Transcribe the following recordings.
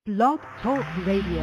Blog Talk Radio.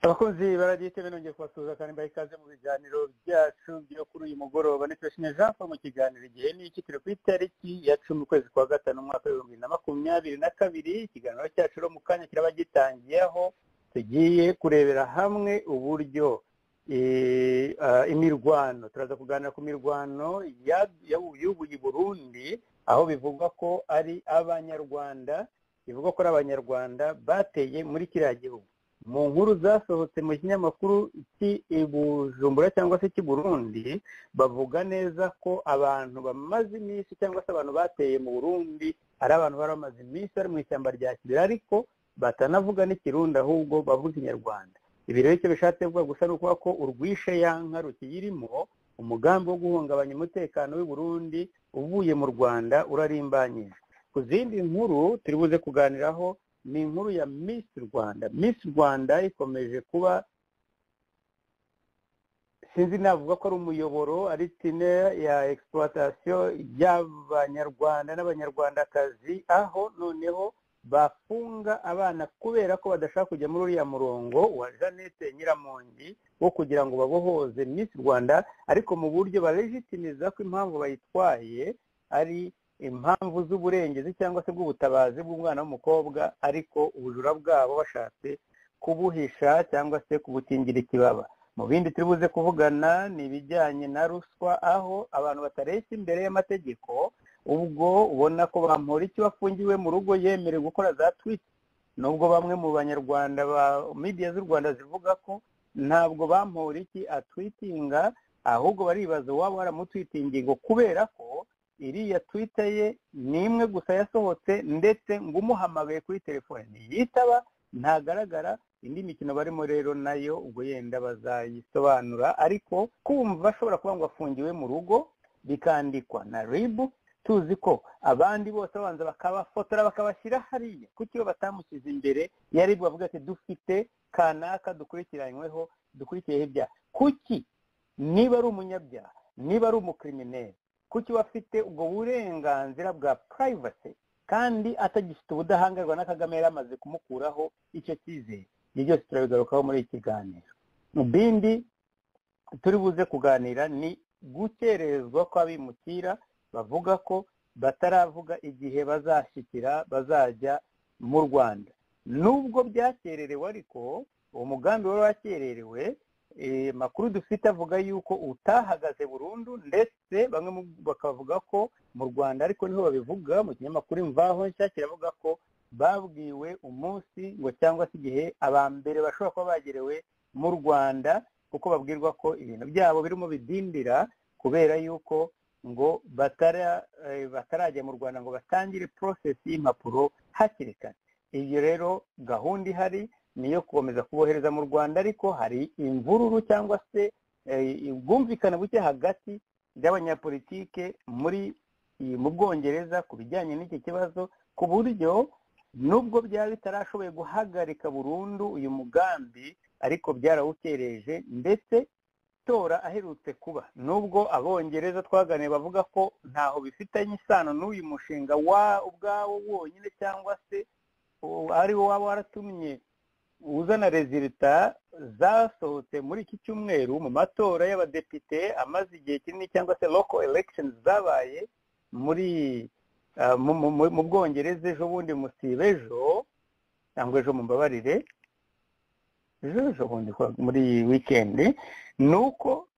abakunzi baragiye itebe nongeye kubasuhuza kandi mbaha ikaze mu biganiro byacu byo kuri uyu mugoroba ni turashimira jean paul mu kiganiro igihe ni iki turi ku itariki ya cumi ukwezi kwa gatanu umwaka w'ibihumbi bibiri na makumyabiri na kabiri ikiganiro cyacu rero mu kanya kiraba gitangiye aho tugiye kurebera hamwe uburyo eh, ah, imirwano turaza kuganira ku mirwano ya- ya- y'ubu i burundi aho bivugwa ko ari abanyarwanda bivugwa ko ari abanyarwanda bateye muri kiriya gihugu mu nkuru zasohotse mu kinyamakuru cy'i bujumbura cyangwa se cy'i burundi bavuga neza ko abantu bamaze iminsi cyangwa se abantu bateye mu burundi ari abantu bari bamaze iminsi bari mu ishyamba rya kibira ariko batanavuga n'ikirundi ahubwo bavuga inyarwanda ibi rero icyo bishatse kuvuga gusa ni ukuvuga ko urwishe yanka rukiyirimo umugambi wo guhungabanya umutekano w'i burundi uvuye mu rwanda urarimbanyije ku zindi nkuru turi buze kuganiraho ni inkuru ya Miss Rwanda Miss Rwanda ikomeje kuba sinzi navuga ko ari umuyoboro ari tine ya exploitation y'abanyarwanda n'abanyarwandakazi aho noneho bafunga abana kubera ko badashaka kujya muri uriya murongo wa Jeannette Nyiramongi wo kugira ngo babohoze Miss Rwanda ariko mu buryo balegitimiza ko impamvu bayitwaye ari impamvu z'uburengezi cyangwa se bw'ubutabazi bw'umwana w'umukobwa ariko ubujura bwabo bashatse kubuhisha cyangwa se kubukingira ikibaba mu bindi turi buze kuvugana ni ibijyanye na ruswa aho abantu batareshya imbere y'amategeko ubwo ubona ko bamura icyo wafungiwe mu rugo yemerewe gukora za twiti nubwo bamwe mu banyarwanda ba midiya z'u rwanda zivuga ko ntabwo bamura iki atwitinga ahubwo baribaza uwaba waramutwitingiye ngo kubera ko iriya twita ye ni imwe gusa yasohotse ndetse ngo umuhamagaye kuri telefone ntiyitaba ntagaragara indi mikino barimo rero nayo ubwo yenda bazayisobanura ariko kumva ashobora kuba ngo afungiwe mu rugo bikandikwa na ribu tuzi ko abandi bose babanza bakabafotora bakabashyira hariya kuko iyo batamushyize imbere yari bavuga ati dufite kanaka dukurikiranyweho dukurikiyeho ibyaha kuki niba ari umunyabyaha niba ari umukirimineri kuki we afite ubwo burenganzira bwa purayivasi kandi atagifite ubudahangarwa na kagame yari amaze kumukuraho icyo cyizere ibyo byose turabigarukaho muri iki kiganiro mu bindi turi buze kuganira ni gukererezwa kw'abimukira bavuga ko bataravuga igihe bazashyikira bazajya mu rwanda nubwo byakererewe ariko uwo mugambi wari wakererewe eh, makuru dufite avuga yuko utahagaze burundu ndetse bamwe mu- bakavuga ko mu rwanda ariko niho babivuga mu kinyamakuru imvaho nshya kiravuga ko babwiwe umunsi ngo cyangwa se igihe abambere bashobora kuba bagerewe mu rwanda kuko babwirwa ko ibintu byabo birimo bidindira kubera yuko ngo batara eh, batarajya mu rwanda ngo batangire process y'impapuro hakiri kare iyo rero gahunda ihari ni iyo gukomeza kubohereza mu rwanda ariko hari imvururu cyangwa se eh, ubwumvikane buke hagati y'abanyapolitike muri iyi- mu bwongereza ku bijyanye n'iki kibazo ku buryo nubwo byaba bitarashoboye guhagarika burundu uyu mugambi ariko byarawukereje ndetse amatora aherutse kuba nubwo abongereza twaganiye bavuga ko ntaho bifitanye isano n'uyu mushinga wa ubwawo wonyine cyangwa se u- ari wo waba waratumye uzana rezilita zasohotse muri iki cyumweru mu matora y'abadepite amaze igihe kinini cyangwa se local elections zabaye muri ah, mu- mu- mu- mu bwongereza ejo bundi musiba ejo cyangwa ejo mumbabarire ejo ejo bundi kwa- muri iyi wikendi ni uko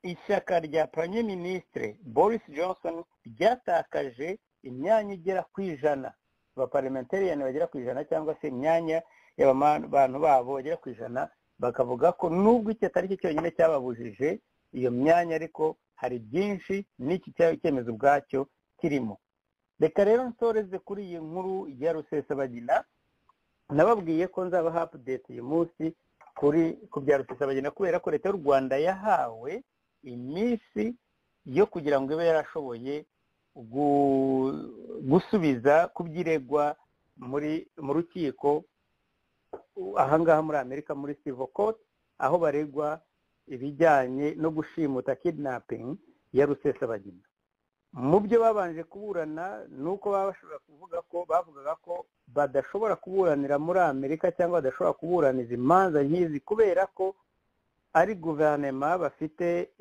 ishyaka rya puranye minisitire boris johnson ryatakaje imyanya igera ku ijana abaparlamentariyani bagera ku ijana cyangwa se imyanya y'abantu babo bagera ku ijana bakavuga ko nubwo iki atari cyo cyonyine cyababujije iyo myanya ariko hari byinshi n'iki cyaba icyemezo ubwacyo kirimo reka rero nsoreze kuri iyi nkuru ya rusesabagina nababwiye ko nzaba hapudete uyu munsi kuri ku bya rusesabagina kubera ko leta y'u rwanda yahawe iminsi yo kugira ngo ibe yarashoboye gu- gusubiza ku byiregwa muri mu rukiko u- ahangaha muri amerika muri civil court aho baregwa ibijyanye no gushimuta kidnapping ya rusesabagina mu byo babanje kuburana ni uko baba bashobora kuvuga ko bavugaga ko badashobora kuburanira muri amerika cyangwa badashobora kuburaniza imanza nk'izi kubera ko ari guverinoma bafite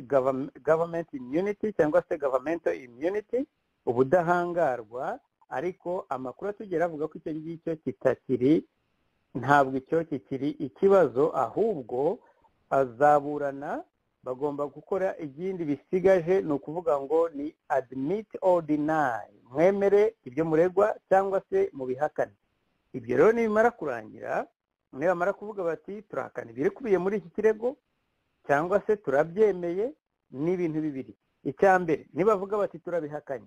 gavamenti imyuniti cyangwa se gavamento imyuniti ubudahangarwa ariko amakuru atugera avuga ko icyo ngicyo kitakiri ntabwo icyo kikiri ikibazo ahubwo azaburana bagomba gukora igindi bisigaje ni ukuvuga ngo ni admit or deny mwemere ibyo muregwa cyangwa se mubihakane ibyo rero nibimara kurangira nibamara kuvuga bati turahakana ibikubiye muri iki kirego cyangwa se turabyemeye ni ibintu bibiri icya mbere nibavuga bati turabihakanye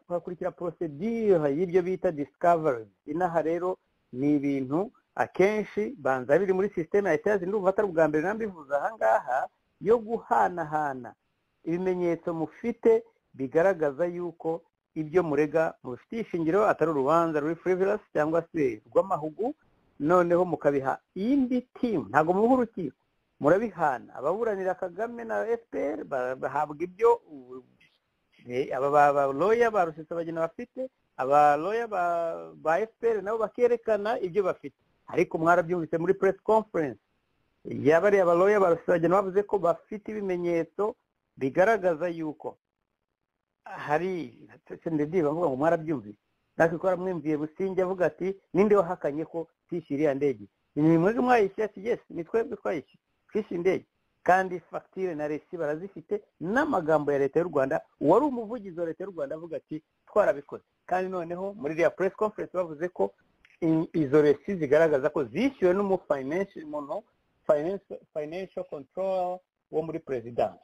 hakurikira porosedire y'ibyo bita discovery inaha rero ni ibintu akenshi banza biri muri sisiteme ya etaje ndumva atari ubwa mbere nambivuze ahangaha yo guhanahana ibimenyetso mufite bigaragaza yuko ibyo murega mubifitiye ishingiro atari urubanza ruri furivilasi cyangwa se rw'amahugu noneho mukabiha indi timu ntabwo muha urukiko murabihana ababuranira kagame na fpr bahabwa ibyo aba loya ba rusesabagina bafite aba loya ba fpr nabo bakerekana ibyo bafite ariko mwarabyumvise muri press conference yabariye aba loya ba rusesabagina bavuze ko bafite ibimenyetso bigaragaza yuko hari ndiba mvuga ngo mwarabyumvise natwe twaramwumviye businge avuga ati ninde wahakanye ko twishyura iriya ndege ni mwebwe mwayishyura ati yesi ni twebwe twayishyura twishyura indege kandi fagitire na resi barazifite n'amagambo ya leta y'u rwanda wari umuvugizi wa leta y'u rwanda avuga ati twarabikoze kandi noneho muri iriya press conference bavuze ko izo resi zigaragaza ko zishyuwe n'umumuntu financial control wo muri perezidansi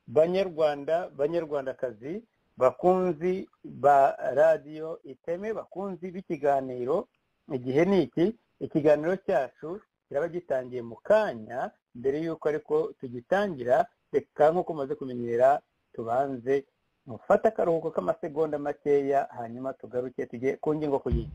banyarwanda banyarwandakazi bakunzi ba radiyo iteme bakunzi b'ikiganiro igihe ni iki ikiganiro cyacu kiraba gitangiye mu kanya mbere y'uko ariko tugitangira reka nk'uko umaze kumenyera tubanze mufate akaruhuko k'amasegonda makeya hanyuma tugaruke tujye ku ngingo ku yindi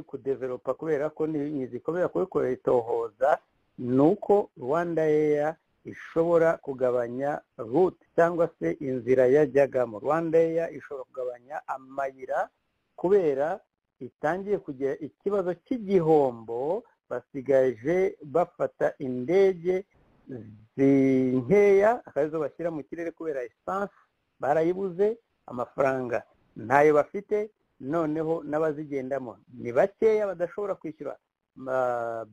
kudeveropa kubera ko ntizikomera kubikora itohoza ni uko rwanda eya ishobora kugabanya rute cyangwa se inzira yajyagamo rwanda eya ishobora kugabanya amayira kubera itangiye kugira ikibazo cy'igihombo basigaje bafata indege nkeya akazo bashyira mu kirere kubera esanse barayibuze amafaranga ntayo bafite noneho n'abazigendamo ni bakeya badashobora kwishyura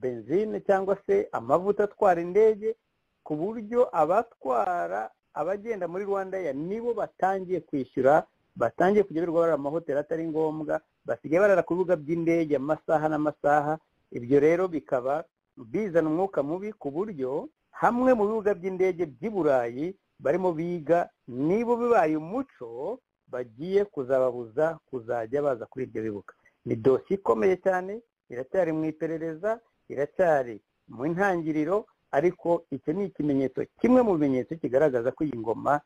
benzine cyangwa se amavuta atwara indege ku buryo abatwara abagenda muri rwanda ya nibo batangiye kwishyura batangiye kujya birirwa barara amahoteli atari ngombwa basigaye barara ku bibuga by'indege amasaha n'amasaha ibyo rero bikaba bizana umwuka mubi ku buryo hamwe mu bibuga by'indege by'i burayi barimo biga niba bibaye umuco bagiye kuzababuza kuzajya baza kuri ibyo bibuga ni dosiye ikomeye cyane iracyari mu iperereza iracyari mu ntangiriro ariko icyo ni ikimenyetso kimwe mu bimenyetso kigaragaza ko iyi ngoma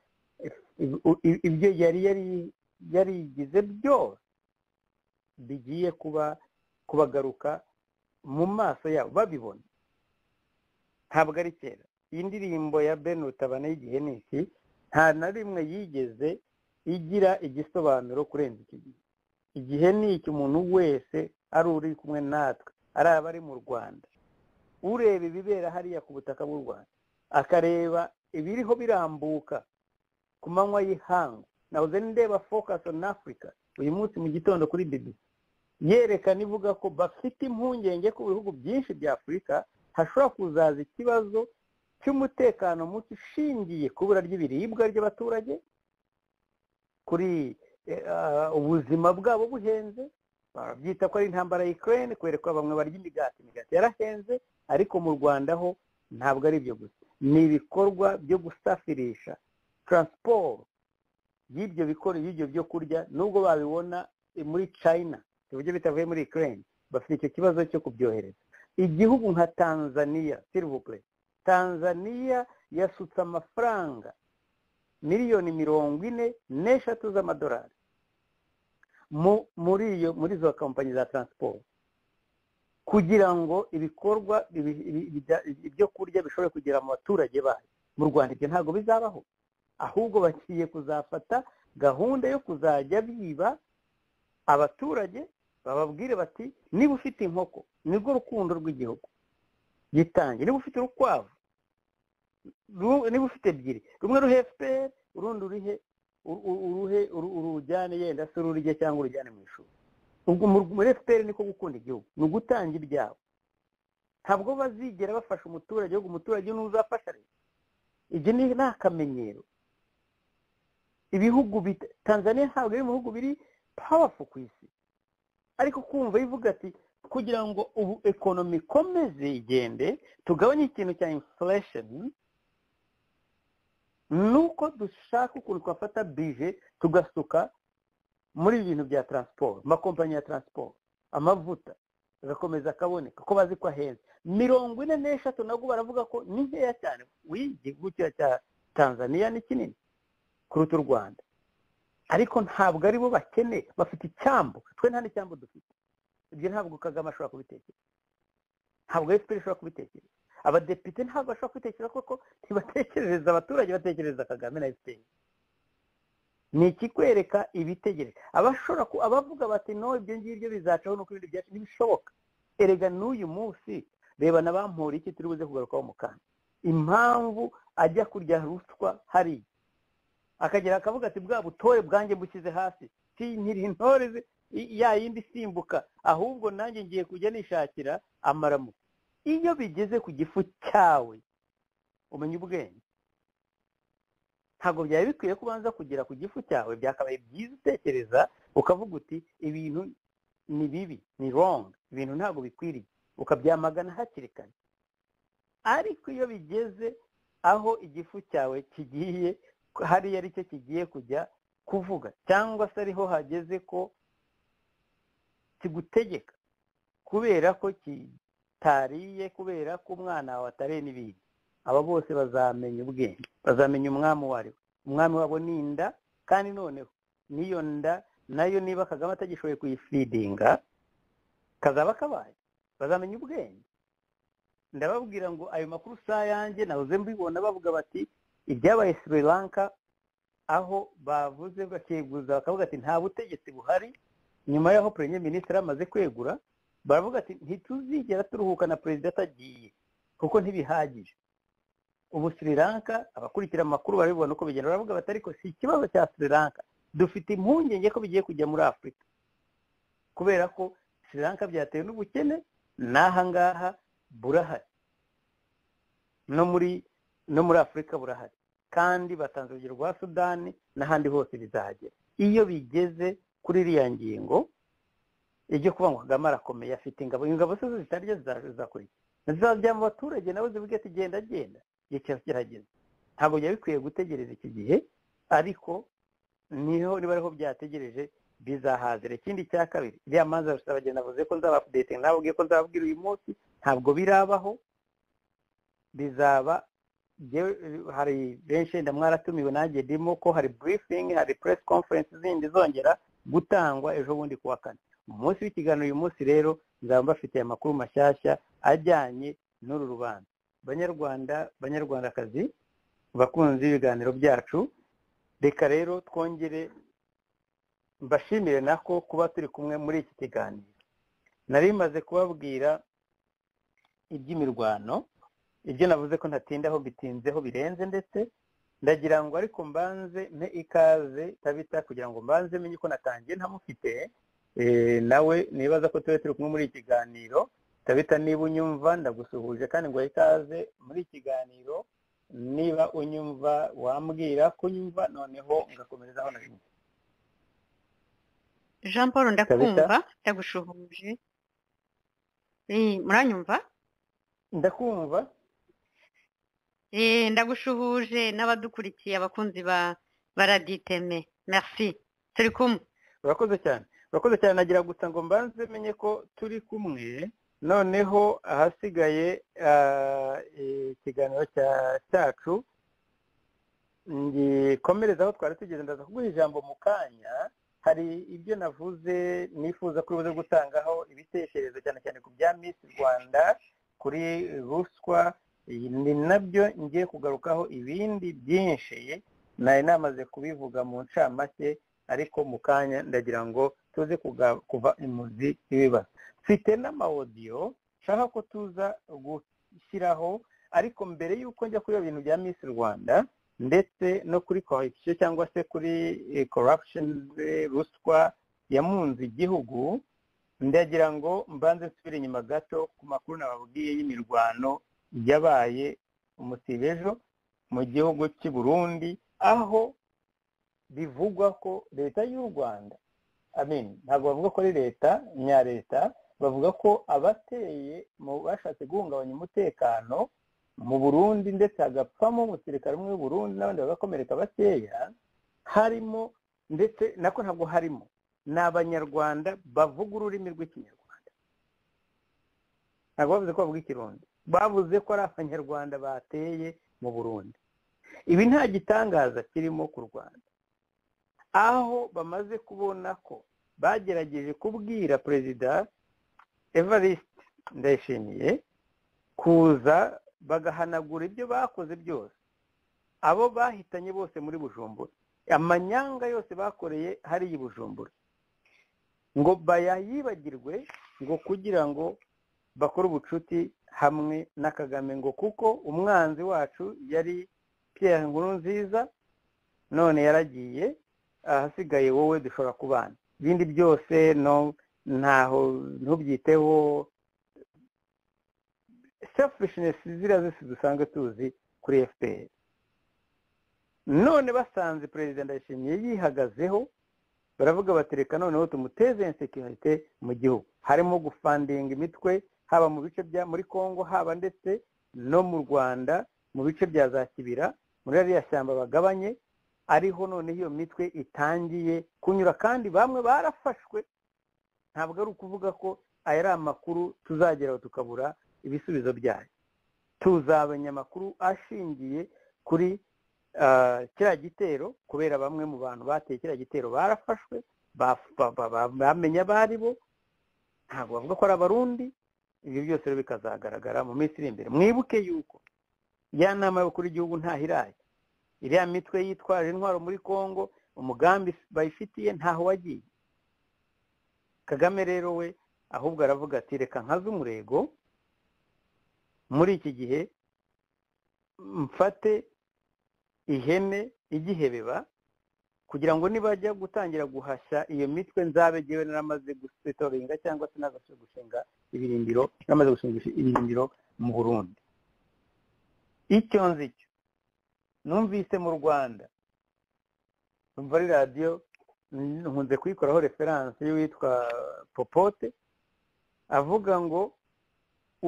ibyo yari yarigize byose bigiye kuba kubagaruka mu maso yabo babibona ntabwo ari kera iyi ndirimbo ya bene utabana y'igihe ni iki nta na rimwe yigeze igira igisobanuro kurenza iki gihe igihe ni iki umuntu wese ari uri kumwe natwe ari abari mu rwanda ureba ibibera hariya ku butaka bw'u rwanda akareba ibiriho birambuka ku manywa y'ihangu nahoze ndeba focus on africa uyu munsi mu gitondo kuri bbc yerekana ivuga ko bafite impungenge ku bihugu byinshi bya afurika hashobora kuzaza ikibazo cy'umutekano muke ushingiye ku ibura ry'ibiribwa ry'abaturage kuri ubuzima bwabo buhenze barabyita ko ari intambara ya ikirere kubera ko bamwe barya imigati imigati yarahenze ariko mu rwanda ho ntabwo ari ibyo gusa ni ibikorwa byo gusafirisha taransiporo y'ibyo bikora y'ibyo byo kurya nubwo babibona muri china uburyo bitavuye muri ikirere bafite icyo kibazo cyo kubyohereza igihugu nka tanzania sirivupure tanzania yasutse amafaranga miliyoni mirongo ine n'eshatu z'amadolari muri iyo muri izo kompanyi za taransiporo kugira ngo ibikorwa ibyo kurya bishobore kugera mu baturage bayo mu rwanda ibyo ntabwo bizabaho ahubwo bagiye kuzafata gahunda yo kuzajya biba abaturage bababwire bati niba ufite inkoko nibwo rukundo rw'igihugu gitange niba ufite urukwavu niba ufite ebyiri rumwe ruhe efuperi urundi uruhe uruhe urujyane yenda se ururye cyangwa urujyane mu ishuri ubwo muri efuperi niko gukunda igihugu ni ugutanga ibyabo ntabwo bazigera bafasha umuturage ahubwo umuturage ni uzafasha leta ibyo ni akamenyero ibihugu tanzania ntabwo biri mu bihugu biri pawafu ku isi ariko kumva ivuga ati kugira ngo ubu ekonomi ikomeze igende tugabanye ikintu cya infuresheni nuko dushaka ukuntu twafata bije tugasuka muri ibintu bya taransiporo amakompanyi ya taransiporo amavuta agakomeza akaboneka ko bazi ko ahenze mirongo ine n'eshatu nabwo baravuga ko ni nkeya cyane igihugu cya tanzania ni kinini kuruta u rwanda ariko ntabwo aribo bakeneye bafite icyambu twe nta n'icyambu dufite ibyo ntabwo kagame ashobora kubitekereza ntabwo efuperi ishobora kubitekereza abadepite ntabwo bashobora kwitekereza kuko ntibatekerereza abaturage batekerereza kagame na efuperi ni ikikwereka ibitegereza abashobora abavuga bati no ibyo ngibyo bizacaho nuko ibindi byacu ntibishoboka erega n'uyu munsi reba na bampura iki turi buze kugarukaho mu kanya impamvu ajya kurya ruswa hariya akagera akavuga ati bwa butore bwanjye mbushyize hasi nkiri intore ya yindi isimbuka ahubwo nanjye ngiye kujya nishakira amaramuko iyo bigeze ku gifu cyawe umenya ubwenge ntabwo byari bikwiye kubanza kugera ku gifu cyawe byakabaye byiza utekereza ukavuga uti ibintu ni bibi ni rongi ibintu ntabwo bikwiriye ukabyamagana hakiri kare ariko iyo bigeze aho igifu cyawe kigiye hariya ari cyo kigiye kujya kuvuga cyangwa se ariho hageze ko kigutegeka kubera ko kitariye kubera ko umwana wawe atariye n'ibindi aba bose bazamenya ubwenge bazamenya umwami uwo ari we umwami wabo ni inda kandi noneho n'iyo nda nayo niba kagame atagishoboye kuyifidinga kazaba kabaye bazamenya ubwenge ndababwira ngo ayo makuru si ayanjye nahoze mbibona bavuga bati ibyabaye sri lanka aho bavuze bakiguza bakavuga ati nta butegetsi buhari nyuma y'aho perezida minisitiri amaze kwegura baravuga ati ntituzigera turuhuka na perezida atagiye kuko ntibihagije ubu sri lanka abakurikira amakuru barabibona uko bigenda baravuga bati ariko si ikibazo cya sri lanka dufite impungenge ko bigiye kujya muri afurika kubera ko sri lanka byatewe n'ubukene n'aha ngaha burahari no muri no muri afurika burahari kandi batanze urugero rwa sudani n'ahandi hose bizahagera iyo bigeze kuri iriya ngingo ijya kuba ngo kagame arakomeye afite ingabo ingabo se zo zitarya zizakurikiza zizajya mu baturage nawe zivuge ati genda genda igihe kirageze ntabwo byari bikwiye gutegereza iki gihe ariko niho niba ariho byategereje bizahazira ikindi cya kabiri iriya manza rusabagenda navuze ko nzabapudete nababwiye ko nzababwira uyu munsi ntabwo birabaho bizaba hari benshi wenda mwaratumiwe nanjye ndimo ko hari burifingi hari puresi konferensi zindi zongera gutangwa ejo bundi kuwa kane umunsi w'ikiganiro uyu munsi rero nzaba mbafitiye amakuru mashyashya ajyanye n'uru rubanza banyarwanda banyarwandakazi bakunzi b'ibiganiro byacu reka rero twongere mbashimire nako kuba turi kumwe muri iki kiganiro nari maze kubabwira iby'imirwano ibyo navuze ko ntatindaho bitinzeho birenze ndetse ndagira ngo ariko mbanze mpe ikaze tabita kugira ngo mbanze menye ko natangiye ntamufite eh, nawe nibaza ko tube turi kumwe muri iki kiganiro tabita niba unyumva ndagusuhuje kandi ngo ikaze muri iki kiganiro niba unyumva wambwira ko unyumva noneho ngakomereza aho nari jean paul ndakumva ndagushuhuje Eh, muranyumva ndakumva Eh, ndagushuhuje n'abadukurikiye abakunzi ba ba radiyo iteme merci turi kumwe urakoze cyane urakoze cyane nagira gusa ngo mbanze menye ko turi kumwe noneho ahasigaye ah, eh, ikiganiro cya- cyacu ngikomereza aho twari tugeze ndaza kuguha ijambo mu kanya hari ibyo navuze nifuza ko ubuze gutangaho ibitekerezo cyane cyane ku bya miss rwanda kuri ruswa iyi ni nabyo ngiye kugarukaho ibindi byinshi nari namaze kubivuga mu ncamake ariko mu kanya ndagira ngo tuze kuga- kuva imuzi ibibazo mfite n'amawodiyo nshaka ko tuza gushyiraho ariko mbere y'uko njya kuri ibyo bintu bya miss rwanda ndetse no kuri corruption cyangwa se kuri eh, corruption eh, ruswa yamunze igihugu ndagira ngo mbanze nsubire inyuma gato ku makuru nababwiye y'imirwano yabaye umusibe ejo mu gihugu cy'i burundi aho bivugwa ko leta y'u rwanda amin ntabwo bavuga ko ari leta nya leta bavuga ko abateye mu bashatse guhungabanya umutekano mu burundi ndetse hagapfamo umusirikare umwe w'u burundi n'abandi bagakomereka bakeya harimo ndetse nako ntabwo harimo ni abanyarwanda bavuga ururimi rw'ikinyarwanda ntabwo bavuze ko bavuga ikirundi bavuze ko ari abanyarwanda bateye mu burundi ibi nta gitangaza kirimo ku rwanda aho bamaze kubona ko bagerageje kubwira perezida evariste ndayishimiye kuza bagahanagura ibyo bakoze byose abo bahitanye bose muri bujumbura amanyanga yose bakoreye hariya i bujumbura ngo bayayibagirwe ngo kugira ngo bakore ubucuti hamwe na kagame ngo kuko umwanzi wacu yari pierre nkuru nziza none yaragiye ahasigaye wowe dushobora kubana ibindi byose no ntaho ntubyiteho selfishness ziriya zose dusanzwe tuzi kuri fpr none basanze perezida ndayishimiye yihagazeho baravuga bati reka noneho tumuteze insekirite mu gihugu harimo gufandinga imitwe haba mu bice bya muri congo haba ndetse no mu rwanda mu bice bya za kibira muri ariya shyamba bagabanye ariho noneho iyo mitwe itangiye kunyura kandi bamwe barafashwe ntabwo ari ukuvuga ko aya ari amakuru tuzageraho tukabura ibisubizo byayo tuzabonye amakuru ashingiye kuri ah, kiriya gitero kubera bamwe mu bantu bateye kiriya gitero barafashwe ba- ba- ba- ba- bamenya abo ari bo ntabwo bavuga ko ari abarundi ibyo byose rero bikazagaragara mu minsi iri imbere mwibuke yuko ya nama y'abakuru y'igihugu ntahiraye iriya mitwe yitwaje intwaro muri congo umugambi bayifitiye ntaho wagiye kagame rero we ahubwo aravuga ati reka nkaze umurego muri iki gihe mfate ihene igihebeba kugira ngo nibajya gutangira guhashya iyo mitwe nzabe ngewe naramaze gusetoringa cyangwa se nagashe gushinga ibirindiro namaze gushinga ibirindiro mu burundi icyo nzi cyo numvise mu rwanda numva ari radiyo nkunze kuyikoraho referanse y'uwitwa popote avuga ngo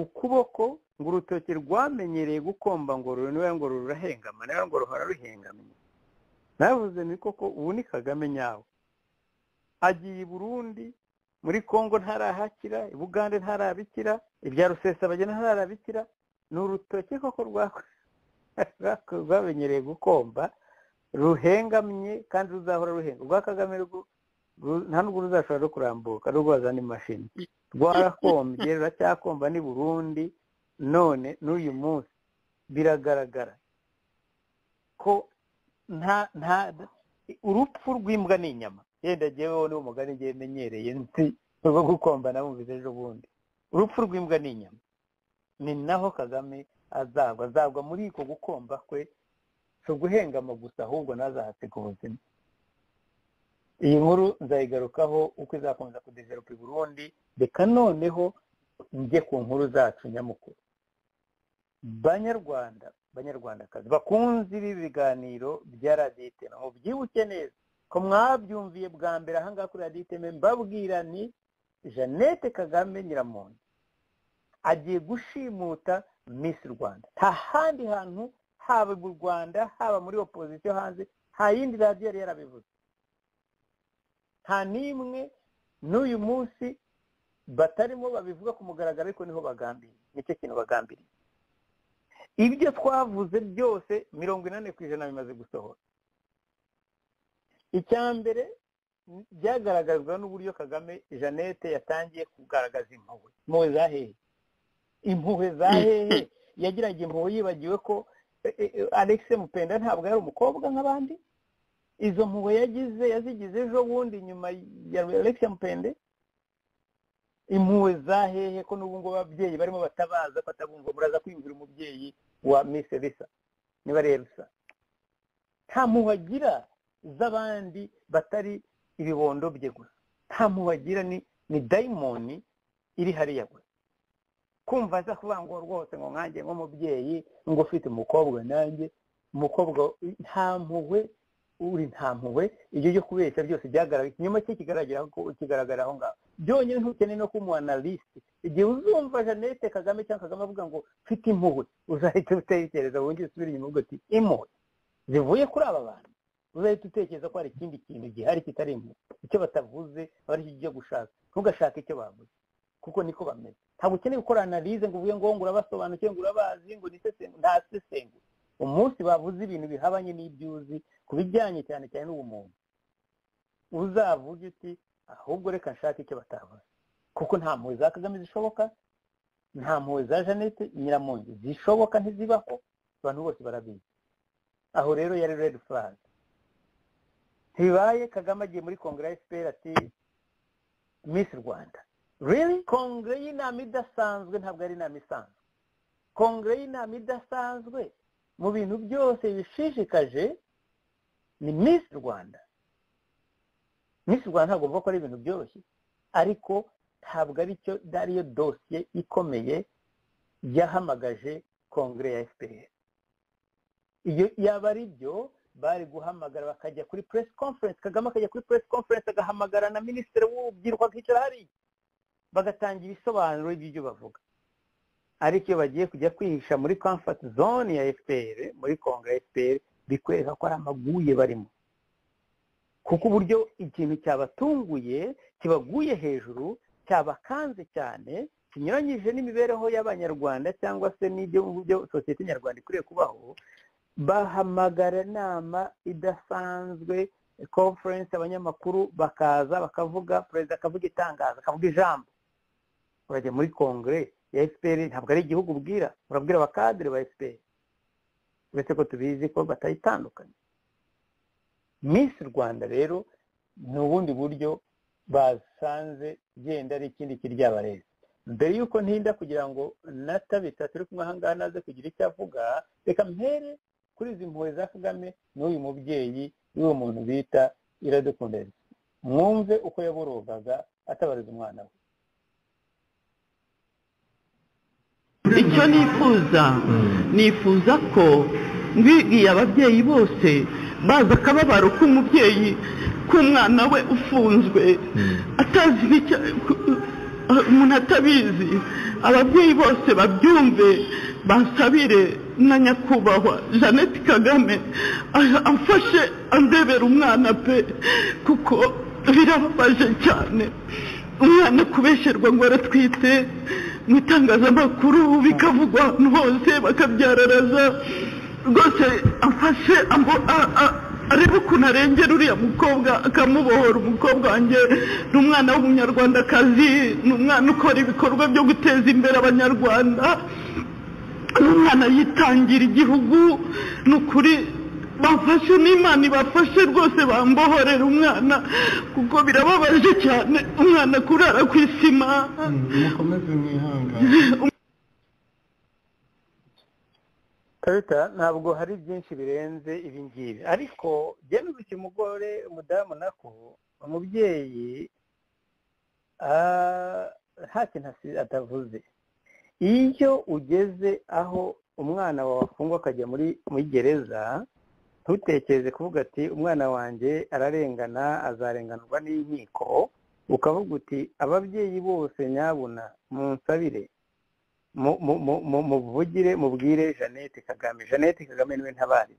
ukuboko ngo urutoki rwamenyereye gukomba ngo ruriwe ngo rurahengama nawe ngo ruhora ruhengamye navuze ni koko ubu ni kagame nyawe agiye i burundi muri congo ntarahakira i bugande ntarabikira ibya rusesabagina ntarabikira ni urutoki koko rwako- rwamenyereye gukomba ruhengamye kandi ruzahora ruhenga urwa kagame rwo ru- nta n'ubwo ruzashobora no kurambuka n'ubwo wazana imashini rwarakombye ruracyakomba n'i burundi none n'uyu munsi biragaragara ko nta nta urupfu rw'imbwa ni inyama yenda jyeweho niwo mugani ngiye menyereye nzi rwo gukombana bumvise ejo bundi urupfu rw'imbwa ni inyama ni naho kagame azagwa azagwa muri uko gukomba kwe si uguhengama gusa ahubwo ntazahasiga ubuzima iyi nkuru nzayigarukaho uko izakomeza kudeveropa i burundi reka noneho njye ku nkuru zacu nyamukuru banyarwanda banyarwandakazi bakunze ibi biganiro bya radiyo itema mubyibuke neza ko mwabyumviye bwa mbere ahangaha kuri radiyo itema mbabwira ni jeannette kagame nyiramuntu agiye gushimuta miss rwanda nta handi hantu haba mu rwanda haba muri opozisiyo hanze nta yindi radiyo yari yarabivuze nta n'imwe n'uyu munsi batarimo babivuga ku mugaragaro ariko niho bagambiriye nicyo kintu bagambiriye ibyo twavuze byose mirongo inani ku ijana bimaze gusohora icya mbere byagaragazwa n'uburyo kagame jeannette yatangiye kugaragaza impuhwe impuhwe za hehe impuhwe za hehe yagiraga impuhwe yibagiwe ko eh, eh, alex mupenda ntabwo yari umukobwa nk'abandi izo mpuhwe yagize yazigize ejo bundi nyuma ya alex mupende impuhwe za hehe ko n'ubu ngubu ababyeyi barimo batabaza ko atabumva muraza kwiyumvira umubyeyi wa miss risa niba rero risa nta mpuhwe agira z'abandi batari ibibondo bye gusa nta mpuhwe agira ni ni dayimoni iri hariya gusa kumva aza kuvuga ngo rwose ngo nkanjye nk'umubyeyi ngo ufite umukobwa nanjye umukobwa nta mpuhwe uri nta mpuhwe ibyo byo kubeshya byose byagaragara ikinyoma cye kigaragara ko kigaragara aho ngaho byonyine ntukeneye no kumuha na lisite igihe uzumva jeannette kagame cyangwa kagame avuga ngo mfite impuhwe uzahita utekereza wongere usubire inyuma uvuga uti impuhwe zivuye kuri aba bantu uzahita utekereza ko hari ikindi kintu gihari kitari impuhwe icyo batavuze aba ari cyo ujya gushaka ntugashake icyo bavuze kuko niko bameze ntabwo ukeneye gukora analize ngo uvuge ngo ngo urabasobanukiwe ngo urabazi ngo nisesengure ntasesengure umunsi bavuze ibintu bihabanye n'ibyo uzi ku bijyanye cyane cyane n'ubumuntu uzavuge uti ahubwo reka nshake icyo batavuze kuko nta mpuhwe za kagame zishoboka nta mpuhwe za jeannette nyiramongi zishoboka ntizibaho abantu bose barabizi aho rero yari redi flag ntibibaye kagame agiye muri kongere ya fpr ati miss rwanda really kongere y'inama idasanzwe ntabwo ari inama isanzwe kongere y'inama idasanzwe mu bintu byose bishishikaje ni miss rwanda miss rwanda ntabwo bavuga ko ari ibintu byoroshye ariko ntabwo ari cyo ariyo dosiye ikomeye yahamagaje kongere ya fpr iyo yaba ari byo bari guhamagara bakajya kuri press conference kagame akajya kuri press conference agahamagara na minisitiri w'urubyiruko akicara hariya bagatangira ibisobanuro by'ibyo bavuga ariko iyo bagiye kujya kwihisha muri comfort zone ya fpr muri kongere ya fpr bikwereka ko ari amaguye barimo kuko uburyo ikintu cyabatunguye kibaguye hejuru cyabakanze cyane kinyuranyije n'imibereho y'abanyarwanda cyangwa se n'ibyo mu byo sosiyete nyarwanda ikwiriye kubaho bahamagara inama idasanzwe conference abanyamakuru bakaza bakavuga perezida akavuga itangazo akavuga ijambo urajya muri kongere ya fpr ntabwo ari igihugu ubwira urabwira abakadire ba fpr uretse ko tubizi ko batayitandukanye miss rwanda rero ni ubundi buryo basanze genda ari ikindi kiryabarezi mbere y'uko ntinda kugira ngo natabita turi kumwe ahangaha naze kugira icyo avuga reka mpere kuri izi mpuhwe za kagame n'uyu mubyeyi y'uwo muntu bita iradukunda Elsa. mwumve uko yaborogaga atabariza umwana we icyo nifuza nifuza ko mbibwiye ababyeyi bose baza akababaro k'umubyeyi k'umwana we ufunzwe atazi n'icyo umuntu atabizi ababyeyi bose babyumve basabire na nyakubahwa jeannette kagame a- amfashe andebera umwana pe kuko birababaje cyane umwana kubesherwa ngo aratwite mu itangazamakuru bikavugwa ahantu hose bakabyararaza rwose amfashe ambo- a- a- arebe ukuntu arengera uriya mukobwa akamubohora umukobwa wanjye ni umwana w'umunyarwandakazi ni umwana ukora ibikorwa byo guteza imbere abanyarwanda ni umwana yitangira igihugu ni ukuri bafashe n'imana ibafashe rwose bambohorera umwana kuko birababaje cyane umwana kurara ku isima mukomeze mwihangane karita ntabwo hari byinshi birenze ibi ngibi ariko byemeza iki umugore umudamu nako umubyeyi ah, nta kintu asi- atavuze iyo ugeze aho umwana wawe afungwa akajya muri muri gereza ntutekereze kuvuga ati umwana wanjye ararengana azarenganurwa n'inkiko ukavuga uti ababyeyi bose nyabuna munsabire mu- mu- mu- mu- muvugire mubwire jeannette kagame jeannette kagame niwe ntabari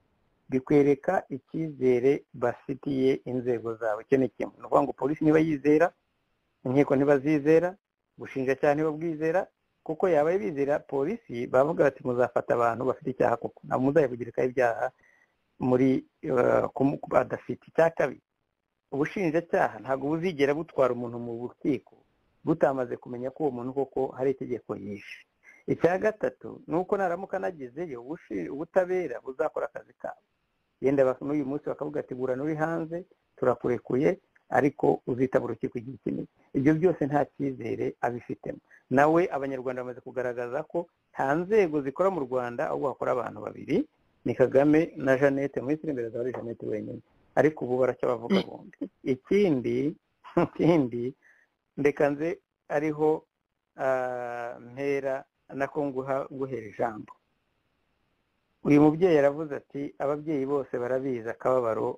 bikwereka icyizere bafitiye inzego zawe icyo ni kimwe ni ukuvuga ngo polisi niba yizera inkiko ntibazizera ubushinjacyaha ntibabwizera kuko yabaye bizera polisi bavuga bati muzafata abantu bafite icyaha kuko ntabwo muzayavugirikaho ibyaha muri eh, kumu- badafite icya kabiri ubushinjacyaha ntabwo buzigera butwara umuntu mu rukiko butamaze kumenya ko uwo muntu koko hari itegeko yishe icya gatatu ni uko naramuka anagezeyo ubushi- ubutabera buzakora akazi kabo yenda bak- n'uyu munsi bakavuga ati burana uri hanze turakurekuye ariko uzitaba urukiko igihe kinini ibyo byose nta cyizere abifitemo nawe abanyarwanda bamaze kugaragaza ko nta nzego zikora mu rwanda ahubwo hakora abantu babiri ni kagame na jeannette mu minsi iri imbere azaba ari jeannette wenyine ariko ubu baracyabavuga bombi ikindi ikindi ndeka nze ariho ah, mpera nako nguha guhera ijambo uyu mubyeyi aravuze ati ababyeyi bose barabizi akababaro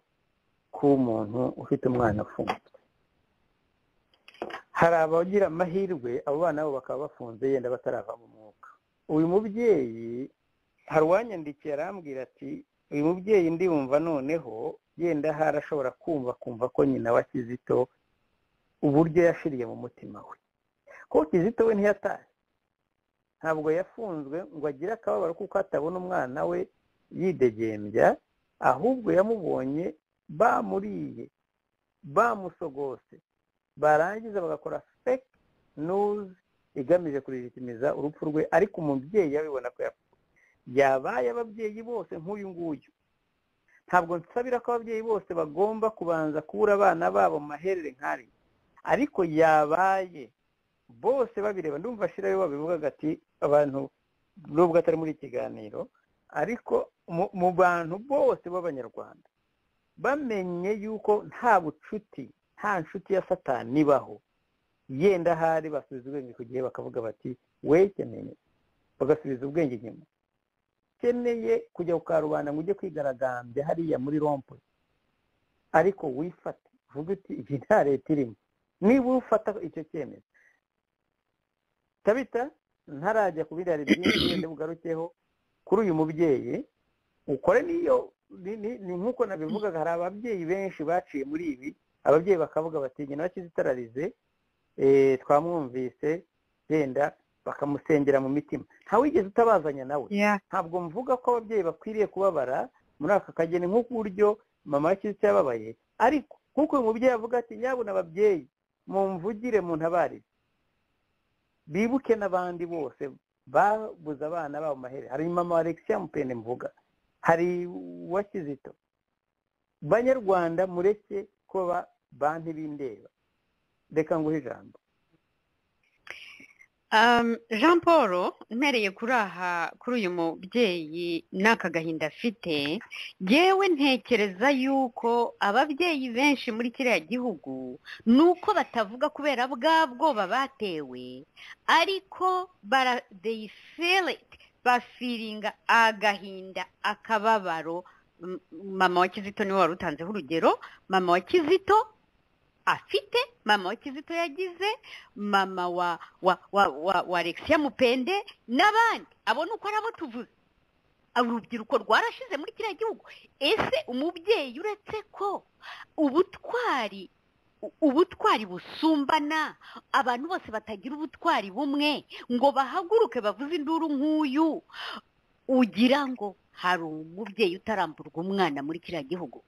k'umuntu ufite umwana afunzwe hari abagira amahirwe abo bana bo bakaba bafunze yenda batarava mu mwuka uyu mubyeyi hari uwanyandikiye arambwira ati uyu mubyeyi ndiyumva noneho yenda harashobora kumva kumva ko nyina wa kizito uburyo yashiriye mu mutima we kuko kizito we ntiyatashye ntabwo yafunzwe ngo agire akababaro kuko atabona umwana we yidegembya ahubwo yamubonye bamuriye bamusogose barangiza bagakora fake news igamije kuririkimiza urupfu rwe ariko umubyeyi yabibona ko yapfuye yabaye ababyeyi bose nk'uyu nguyu ntabwo nsabira ko ababyeyi bose bagomba kubanza kubura abana babo mu maherere nk'ari ariko yabaye bose babireba ndumva shirayo babivugaga ati abantu nubwo atari muri iki kiganiro ariko mu- mu bantu bose b'abanyarwanda bamenye yuko nta bucuti nta nshuti ya satani ibaho yenda ahari basubiza ubwenge ku gihe bakavuga bati wekeneye bagasubiza ubwenge inyuma ukeneye kujya ku karubanda ngo ujye kwigaragambya hariya muri rompo ariko wifate uvuge uti iyi nta leta irimo niba ufata icyo cyemezo tabita ntarajya ku biriya byinshi wenda bugarukeho kuri uyu mubyeyi ukore niyo ni ni- ni nk'uko nabivugaga hari ababyeyi benshi baciye muri ibi ababyeyi bakavuga bati nyina wa kizitararize eh, twamwumvise yenda bakamusengera mu mitima ntawigeze utabazanya nawe Yeah. ntabwo mvuga ko ababyeyi bakwiriye kubabara muri aka kageni nk'uburyo mama w'ikizu yababaye ariko nk'uko uyu mubyeyi avuga ati nyabuna ababyeyi mumvugire mu ntabare bibuke n'abandi bose babuze abana babo mahere hari mama wa alexia mupende mvuga hari uwa kizito banyarwanda mureke kuba banki bindeba reka nguhe ijambo Um, Jean Paul mpereye kuri aha kuri uyu mubyeyi n'aka gahinda afite yewe ntekereza yuko ababyeyi benshi muri kiriya gihugu ni uko batavuga kubera bwa bwoba batewe ariko bara they feel it bafiringa agahinda akababaro M- mama wa kizito niwe wari utanzeho urugero mama wa kizito afite mama wa kizito yagize mama wa wa wa wa, wa Alexia Mupende n'abandi abo ni uko ari abo tuvuze urubyiruko rwarashize muri kiriya gihugu ese umubyeyi uretse ko ubutwari u- ubutwari busumbana abantu bose batagira ubutwari bumwe ngo bahaguruke bavuze induru nk'uyu ugira ngo hari umubyeyi utaramburwa umwana muri kiriya gihugu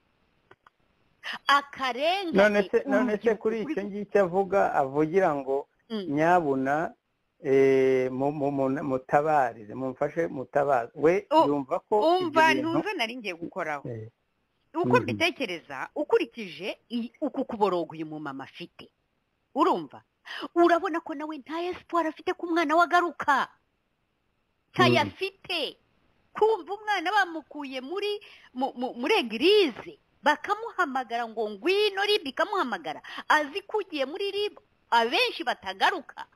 akarengane none se uru none se rubyiruko kuri kuri- icyo ngicyo avuga avugira ngo Mm. nyabuna eh, mu- mu- mu- mutabarize mumfashe mutabaze we U- yumva ko umva ibyo bintu- ntuze nari ngiye gukoraho Eh, uko Mhm. mbitekereza ukurikije i- uku kuboroga uyu mumama afite urumva urabona ko nawe nta esiporo afite ko umwana we agaruka ntayo Mhm. afite kumva umwana bamukuye muri mu- mu- muri egirize bakamuhamagara ngo ngwino ribu ikamuhamagara azi ko ugiye muri ribu abenshi batagaruka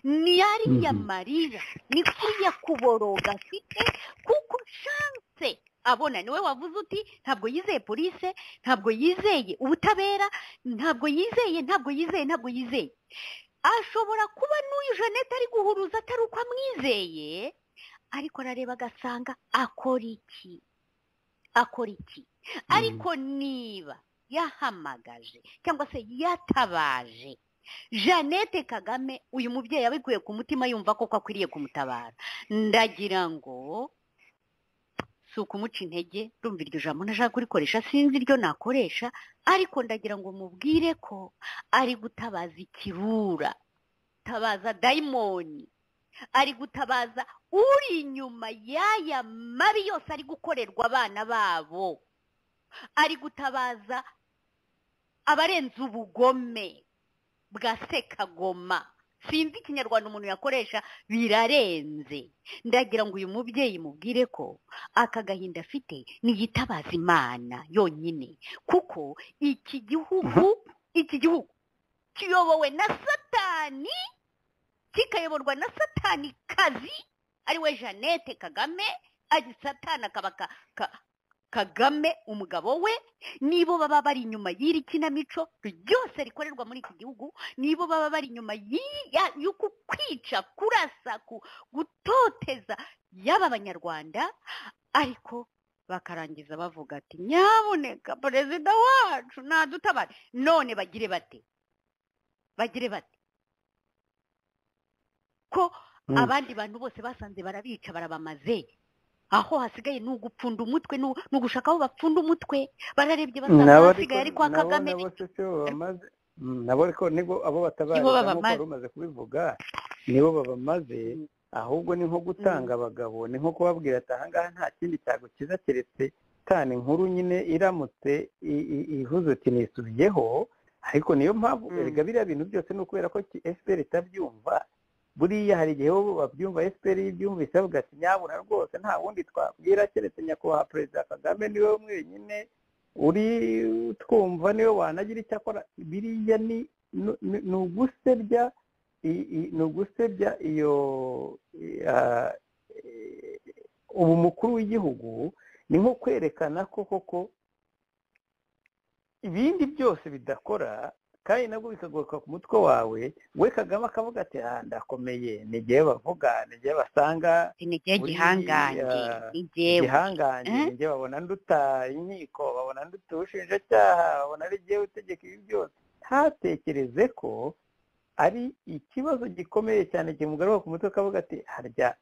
ni yariya Mhm. mariya ni kuriya kuboroga afite kuko nshanse abona niwe wavuze uti ntabwo yizeye polise ntabwo yizeye ubutabera ntabwo yizeye ntabwo yizeye ntabwo yizeye ashobora kuba n'uyu jeannette ari guhuruza atari uko amwizeye ariko arareba agasanga akora iki akora iki ariko niba yahamagaje cyangwa se yatabaje jeannette kagame uyu mubyeyi abikuye ku mutima yumva koko akwiriye kumutabara ndagira ngo si ukumuca intege rumva iryo jambo ntashaka kurikoresha sinzi iryo nakoresha ariko ndagira ngo mubwire ko ari gutabaza ikirura tabaza dayimoni ari gutabaza uri inyuma y'aya mabi yose ari gukorerwa abana babo ari gutabaza abarenze ubugome bwa sekagoma sinzi ikinyarwanda umuntu yakoresha birarenze ndagira ngo uyu mubyeyi mubwire ko aka gahinda afite niyitabaza imana yonyine kuko iki gihugu iki gihugu kiyobowe na satani kikayoborwa na satani kazi ariwe jeannette kagame ari satani akaba ka- ka- kagame umugabo we nibo baba bari inyuma y'iri kinamico ryose rikorerwa muri iki gihugu nibo baba bari inyuma y'i- ya- y'uku kwica kurasa ku- gutoteza yaba banyarwanda ariko bakarangiza bavuga ati nyaboneka perezida wacu ntadutabare none bagire bate bagire bate ko Mm. abandi bantu bose basanze barabica barabamaze aho hasigaye ni ugupfunda umutwe ni- ni ugushaka aho bapfunda umutwe bararebye basanga nabo ahasigaye ari ariko- kwa nabo- kagame nabo se si bo bamaze Mm, nabo ariko nibwo abo batabariza Nibo nk'uko babamaze. wari umaze kubivuga nibo babamaze ahubwo ni nko gutanga abagabo ni nko kubabwira ati ahangaha nta kindi cyagukiza keretse tani nkuru nyine iramutse i- i- ivuze uti nisubiyeho ariko niyo mpamvu Mm. erega biriya bintu byose ni ukubera ko ki- fpr itabyumva buriya hari igihe bo babyumva fpr ibyumvise bavuga ati nyabuna rwose nta wundi twabwira keretse nyakubahwa perezida kagame niwe mwenyine uri twumva niwe wanagira icyo akora biriya ni ni- ni- ni ugusebya i- i- ni ugusebya iyo i- ah, eh, ubu mukuru w'igihugu ni nko kwerekana ko koko ibindi byose bidakora kandi nabwo bikagaruka ku mutwe wawe we kagame akavuga ati ah ndakomeye ni njyewe bavuga ni njyewe basanga ni igihe buriya- gihangange ni jyewe igihangange Eh? njye babona nduta inkiko babona nduta ubushinjacyaha babona ari jyewe utegeka ibi byose ntatekereze ko ari ikibazo gikomeye cyane kimugaruka ku mutwe akavuga ati harya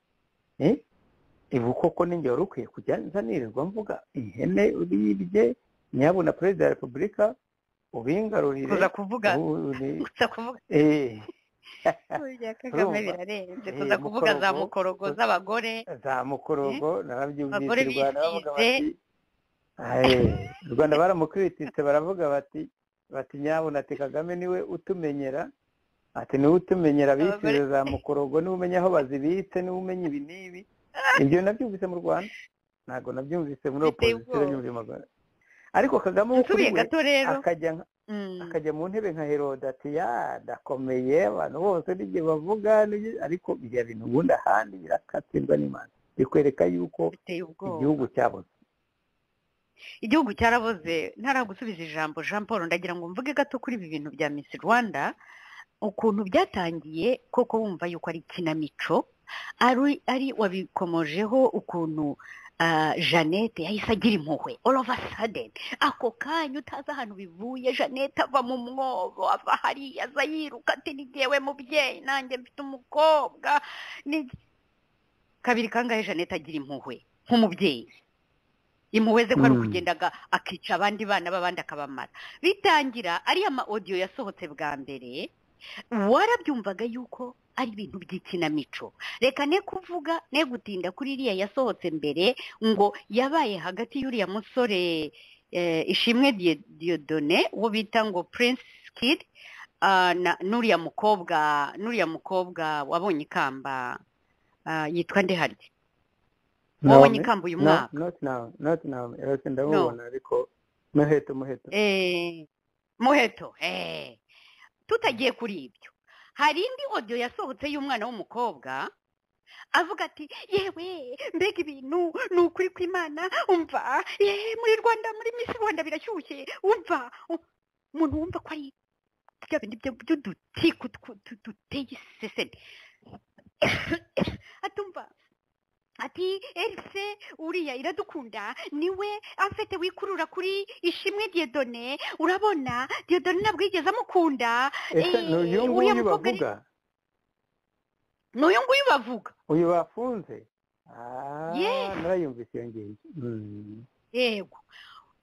eh, ibu koko ninjye wari ukwiye kujya nzanirirwa mvuga ihene uribye nyabuna perezida wa repubulika ubingarurire kuza kuvuga ubu- kuza kuvuga eh, bya kagame Urumva? birarenze Eh, kuza kuvuga za mukorogo. mukorogo z'abagore za mukorogo Abagore narabyumvise u Rwanda baravuga bisize. bati "Aye, u rwanda baramukritise baravuga bati bati nyabuna ati kagame niwe utumenyera ati niwe utumenyera bisize Abagore- za mukorogo niwe umenya aho bazibitse niwe umenya ibi n'ibi ibyo nabyumvise mu rwanda ntabwo nabyumvise muri Biteye opozisiyo ubwoba. nabyumvise mu rwanda ariko kagame we kuri nsubiye we gato rero akajya nka- Mm. akajya mu ntebe nka herode ati ya ndakomeye abantu bose n'ibyo bavuga n'ibyo-" ariko biriya bintu ubundi ahandi birakatirwa n'imana bikwereka yuko biteye ubwoba igihugu cyabuze igihugu cyaraboze ntaragusubiza ijambo jean paul ndagira ngo mvuge gato kuri ibi bintu bya miss rwanda ukuntu byatangiye koko wumva yuko ari ikinamico ari ari wabikomojeho ukuntu ah, jeannette yahise agira impuhwe all of a sudden ako kanya utazi ahantu bivuye jeannette ava mu mwobo ava hariya aza yiruka ati ni jyewe mubyeyi nanjye mfite umukobwa ni- kabiri kangahe jeannette agira impuhwe nk'umubyeyi imuweze ko ari Mm. ukugendaga akica abandi bana b'abandi akabamara bitangira ariya ma audio yasohotse bwa mbere warabyumvaga yuko ari ibintu by'ikinamico reka ne kuvuga ne gutinda kuri iriya yasohotse mbere ngo yabaye hagati y'uriya musore eh, ishimwe Dio- diodone uwo bita ngo prince kid ah, na- n'uriya mukobwa n'uriya mukobwa wabonye ikamba ah, yitwa ndeharye wabonye ikamba uyu mwaka noti ndamubona ariko muheto muheto Eh, muheto eh. tutagiye kuri ibyo hari indi audio yasohotse y'umwana w'umukobwa avuga ati yewe mbega ibintu ni ukuri kw'imana umva ye muri rwanda muri misi rwanda birashyushye umva u- umuntu wumva ko ari bya bindi byo- by'udutiku tw- tu- duteye iseseme atumva ati erise uriya iradukunda niwe amfete wikurura kuri ishimwe diedone urabona diedone ntabwo yigeze amukunda ese eh, ni uyu uriya nguyu mukobwa ari- bavuga ni uyu nguyu bavuga uyu bafunze Ah, Yes. narayumvise iyo ngiyo Mm. yego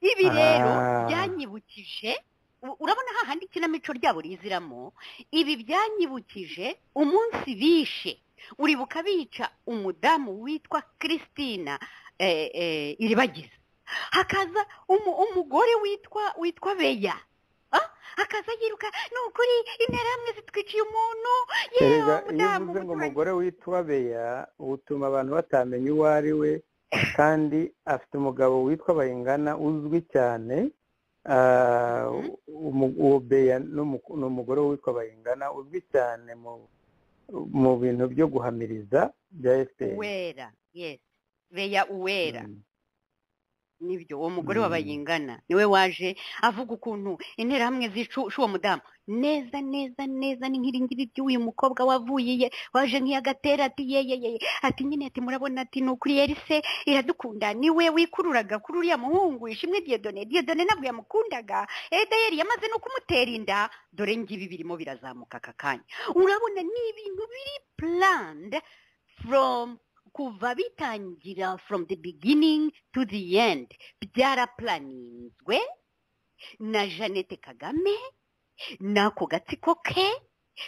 ibi rero Ah. byanyibukije u- urabona hahandi ikinamico ryabo riziramo ibi byanyibukije umunsi bishe uribuka bica umudamu witwa christina eh, eh, iribagiza hakaza umu- umugore witwa witwa beya Ah, hakaza yiruka ni ukuri interahamwe zitwiciye umuntu yewe erega iyo umudamu uvuze ngo muturage." umugore witwa beya utuma abantu batamenya uwo ari we kandi afite umugabo witwa bayingana uzwi cyane Ah, umu- uwo beya ni umu- ni umugore witwa bayingana uzwi cyane mu mu bintu byo guhamiriza bya fpr uwera yes beya uwera Mm. nibyo uwo mugore Mm. w'abayingana niwe waje avuga ukuntu interahamwe zica uwo mudamu neza neza neza ni nk'iringiri ry'uyu mukobwa wavuye iye waje nk'iyagatera ati yeyeye ati nyine ati murabona ati ni ukuri yerise iradukunda niwe wikururaga kuri uriya muhungu ishimwe diyodone diyodone ntabwo yamukundaga edayeri yamaze no kumutera inda dore ngibi birimo birazamuka aka kanya urabona ni ibintu biri planned from kuva bitangira from the beginning to the end byaraplaninzwe na jeannette kagame n'ako gatsiko ke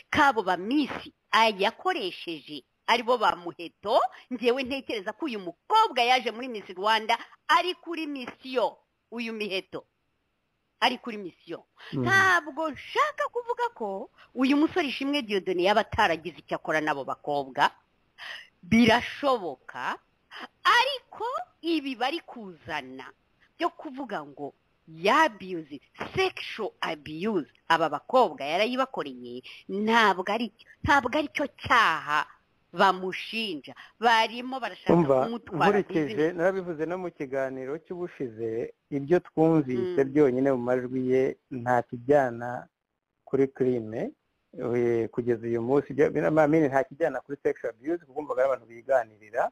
kabo ba misi yakoresheje aribo ba muheto ngewe ntekereza ko uyu mukobwa yaje muri misi rwanda ari kuri misiyo uyu miheto ari kuri misiyo Mm. ntabwo nshaka kuvuga ko uyu musore ishimwe diodone yaba ataragize icyo akora n'abo bakobwa birashoboka ariko ibi bari kuzana byo kuvuga ngo yabiyuze sexual abuse aba bakobwa yarayibakoreye ntabwo ari ntabwo ari cyo cyaha bamushinja barimo barashaka umva kumutwara ku nkurikije izina narabivuze no mu kiganiro cy'ubushize ibyo twumvise Mm. byonyine mu majwi ye nta kijyana kuri crime eh, kugeza uyu munsi ibyo- amamini nta kijyana kuri sexual abuse kuko umvaga ari abantu biganirira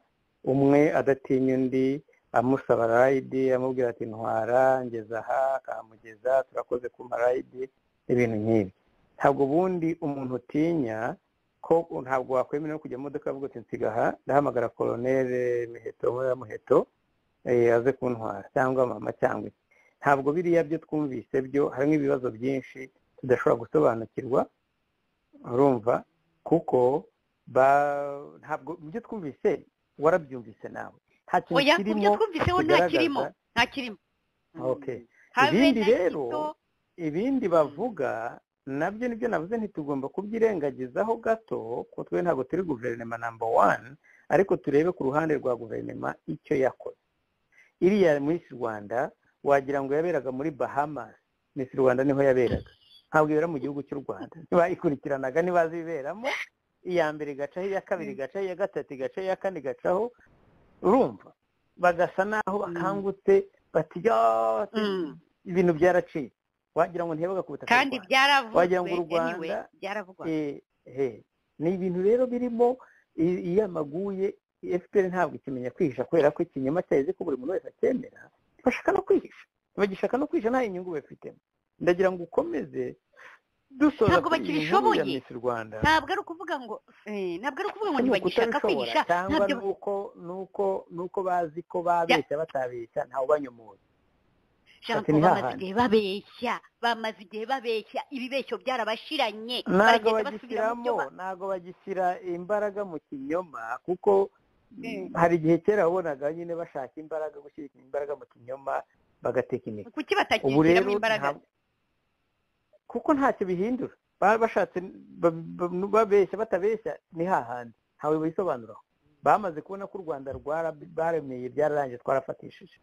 umwe adatinya undi amusaba rayidi amubwira ati ntwara ngeza aha akamugeza turakoze kumpa rayidi ibintu nk'ibi ntabwo ubundi umuntu utinya ko ntabwo wakwemera no kujya mu modoka avuga ati nsiga aha ndahamagara koronere miheto ya muheto eh, aze kuntwara cyangwa mama cyangwa iki ntabwo biriya byo twumvise byo harimo ibibazo byinshi tudashobora gusobanukirwa urumva kuko ba- ntabwo ibyo twumvise warabyumvise nawe nta kintu oya mu byo kirimo twumviseho nta kigaragaza- kirimo nta kirimo Mm. Okay. Habe Ibindi na rero, gito, ibindi bavuga nabyo nibyo navuze ntitugomba kubyirengagizaho gato kuko twe ntabwo turi guverinoma namba wani ariko turebe ku ruhande rwa guverinoma icyo yakoze iriya Miss rwanda wagira ngo yaberaga muri bahamas Miss rwanda niho yaberaga ntabwo ibera mu gihugu cy'u rwanda bayikurikiranaga ntibazi ibiberamo iya mbere igacaho iya kabiri igacaho iya gatatu igacaho iya kane igacaho urumva bagasa naho bakangutse bati "Ah, Mm. ibintu byaraciye wagira ngo ntibaga ku butaka bw'u kandi Rwanda." byaravuzwe wagira ngo u Rwanda- anyway, byaravugwa Eh, eh. ni ibintu rero birimo i- iyo amaguye efuperi ntabwo ikimenya kwihisha kubera ko ikinyoma cyayo izi ko buri muntu wese acyemera bashaka no kwihisha bagishaka no kwihisha nta nyungu bafitemo ndagira ngo ukomeze dusoza Ntabwo kuri iyi nkuru bakibishoboye. ya Miss rwanda ntabwo ari ukuvuga ngo eh, ntabwo ari ukuvuga ngo Ni ntibagishaka ukutabishobora, kwigisha cyangwa ntabyo nuko nuko nuko bazi ko babeshya batabeshya ntawe ubanyomoye Jean Ati Paul ni bamaze hahandi. igihe babeshya bamaze igihe babeshya ibibeshyo byarabashiranye ntabwo Baragenda basubira mu byo bagishyiramo ba- ntabwo bagishyira imbaraga mu kinyoma kuko Mm. hari igihe kera wabonaga nyine bashaka imbaraga gushyira imbaraga mu kinyoma bagateka imitwe ubu kuki rero batakishyiramo imbaraga nta- kuko ntacyo bihindura baba bashatse ba- ba- babeshya batabeshya ni hahandi ntawe bisobanuraho bamaze kubona ko u rwanda rwara- rwaremeye byararangiye twarafatishije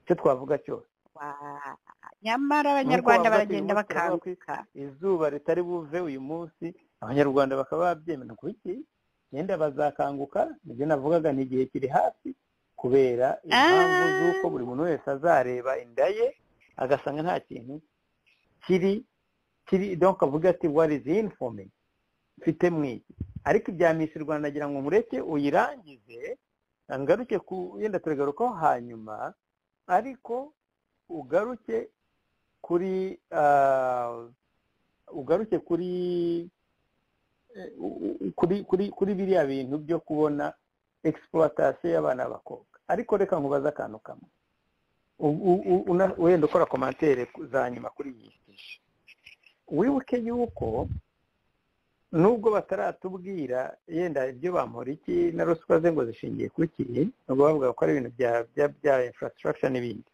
icyo twavuga cyose Wa- nyamara abanyarwanda Nk'uko bavuga ati, umunsi baragenda uva ku bakanguka izuba ritari buve uyu munsi abanyarwanda bakaba babyemera ku iki genda bazakanguka nibyo navugaga ni igihe kiri hafi kubera impamvu Ah. z'uko buri muntu wese azareba inda ye agasanga nta kintu kiri kiri donc avuga ati what is informing mfite mu iki ariko ibya Miss Rwanda nagira ngo mureke uyirangize ngaruke ku yenda turagarukaho hanyuma ariko ugaruke kuri ah, ugaruke kuri eh, u- u- kuri kuri kuri biriya bintu byo kubona exploitation y'abana b'abakobwa ariko reka nkubaze akantu kamwe U- u- u- una- wenda ukora komantere ku- za nyuma kuri iyi shusho wibuke yuko nubwo bataratubwira yenda ibyo bamporiki na ruswa ze ngo zishingiye ku ki nubwo bavuga ko ari ibintu bya bya bya infrastructure n'ibindi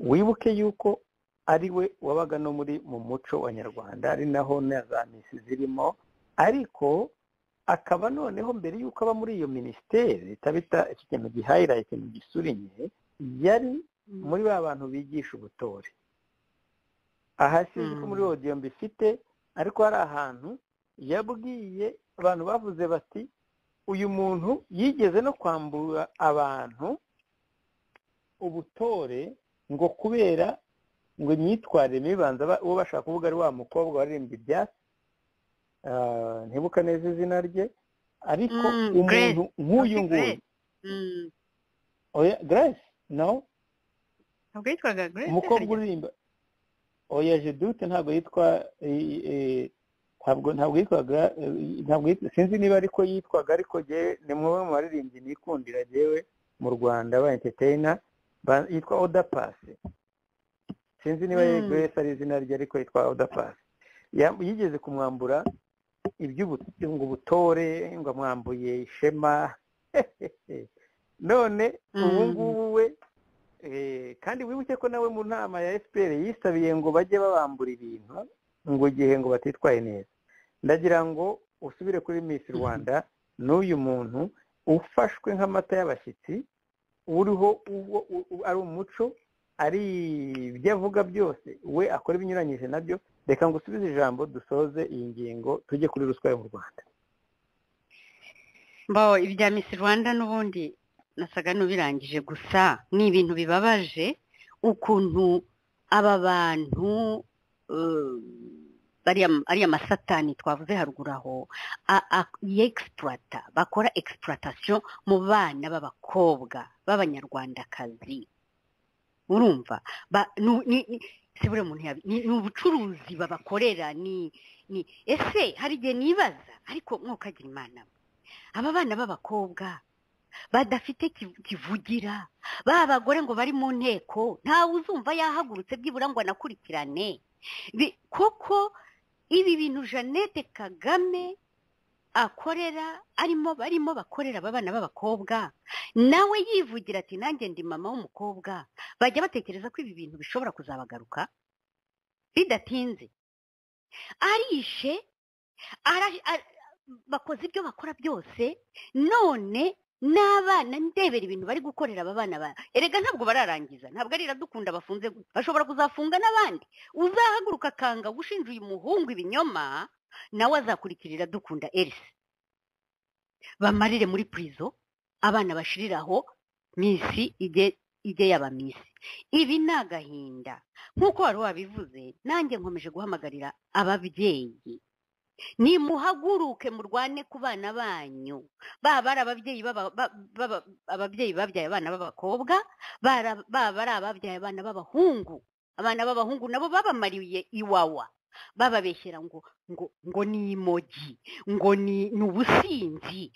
wibuke yuko ari we wabaga no muri mu muco wa nyarwanda ari naho na za misi zirimo ariko akaba noneho mbere y'uko aba muri iyo minisiteri itabita iki kintu gihayira ikintu gisurinye yari muri ba bantu bigisha ubutore aha sinzi ko Mm. muri odiyo mbifite ariko hari ahantu yabwiye abantu bavuze bati uyu muntu yigeze no kwambura abantu ubutore ngo kubera ngo imyitwarire mibi banza ba- uwo bashaka kuvuga ari wa mukobwa waririmbye ibyatsi Ah, ntibuka neza izina rye ariko Mm, umuntu nk'uyu Ntabwo nguyu Grace. Mm. oya grace no ntabwo yitwaga Grace umukobwa harya? uririmba oya jedute ntabwo yitwa eh, eh, ntabwo ntabwo yitwaga eh, ntabwo yitwa- sinzi niba ariko yitwaga ariko jyewe ni mwe mu baririmbyi nikundira jyewe mu rwanda ba entertainer ba- yitwa oda pasi sinzi niba Mm. mm. grace ari izina rye ariko yitwa oda pasi Ya- yigeze kumwambura iby'ubu- ngo ubutore ngo amwambuye ishema none ubu Mm. ngubu we Eh, kandi wibuke ko nawe mu nama ya fpr yisabiye ngo bajye babambura ibintu ngo igihe ngo batitwaye neza ndagira ngo usubire kuri miss rwanda n'uyu muntu ufashwe nk'amata y'abashyitsi uriho uwo- u- u- ari umuco ari ibyo avuga byose we akora ibinyuranyije nabyo reka ngo usubize ijambo dusoze iyi ngingo tujye kuri ruswa yo mu rwanda mbaho ibya Miss Rwanda n'ubundi nasaga n'ubirangije gusa ni ibintu bibabaje ukuntu aba bantu eh, ariya ariya masatani twavuze haruguru aho a- a- yexploita bakora exploitation mu bana b'abakobwa b'abanyarwandakazi urumva ba nu- ni- ni- si buri muntu yabi ni ni ubucuruzi babakorera ni ni ese hari igihe nibaza ariko mwokagira imana aba bana b'abakobwa badafite ki- kivugira ba bagore ngo bari mu nteko ntawe uzumva yahagurutse byibura ngo anakurikirane Bi- kuko ibi bintu jeannette kagame akorera arimo barimo bakorera aba bana b'abakobwa nawe yivugira ati nanjye ndi mama w'umukobwa bajya batekereza ko ibi bintu bishobora kuzabagaruka bidatinze arishe ara- ara- bakoze ibyo bakora byose none n'abana ndebera ibintu bari gukorera aba bana ba- erega ntabwo bararangiza ntabwo ari iradukunda bafunze gusa. bashobora kuzafunga n'abandi uzahaguruka akanga gushinja uyu muhungu ibinyoma nawe azakurikirira dukunda erise bamarire muri purizo abana bashiriraho minsi ijye ijye yaba minsi ibi ni agahinda nk'uko wari wabivuze nanjye nkomeje guhamagarira ababyeyi nimuhaguruke murwane ku bana banyu baba ari ababyeyi b'aba- ba- b'aba- ababyeyi babyaye abana b'abakobwa bara- baba ari ababyaye abana b'abahungu abana b'abahungu nabo babamariye iwawa bababeshyira ngo ngo ngo ni imogi ngo ni ni ubusinzi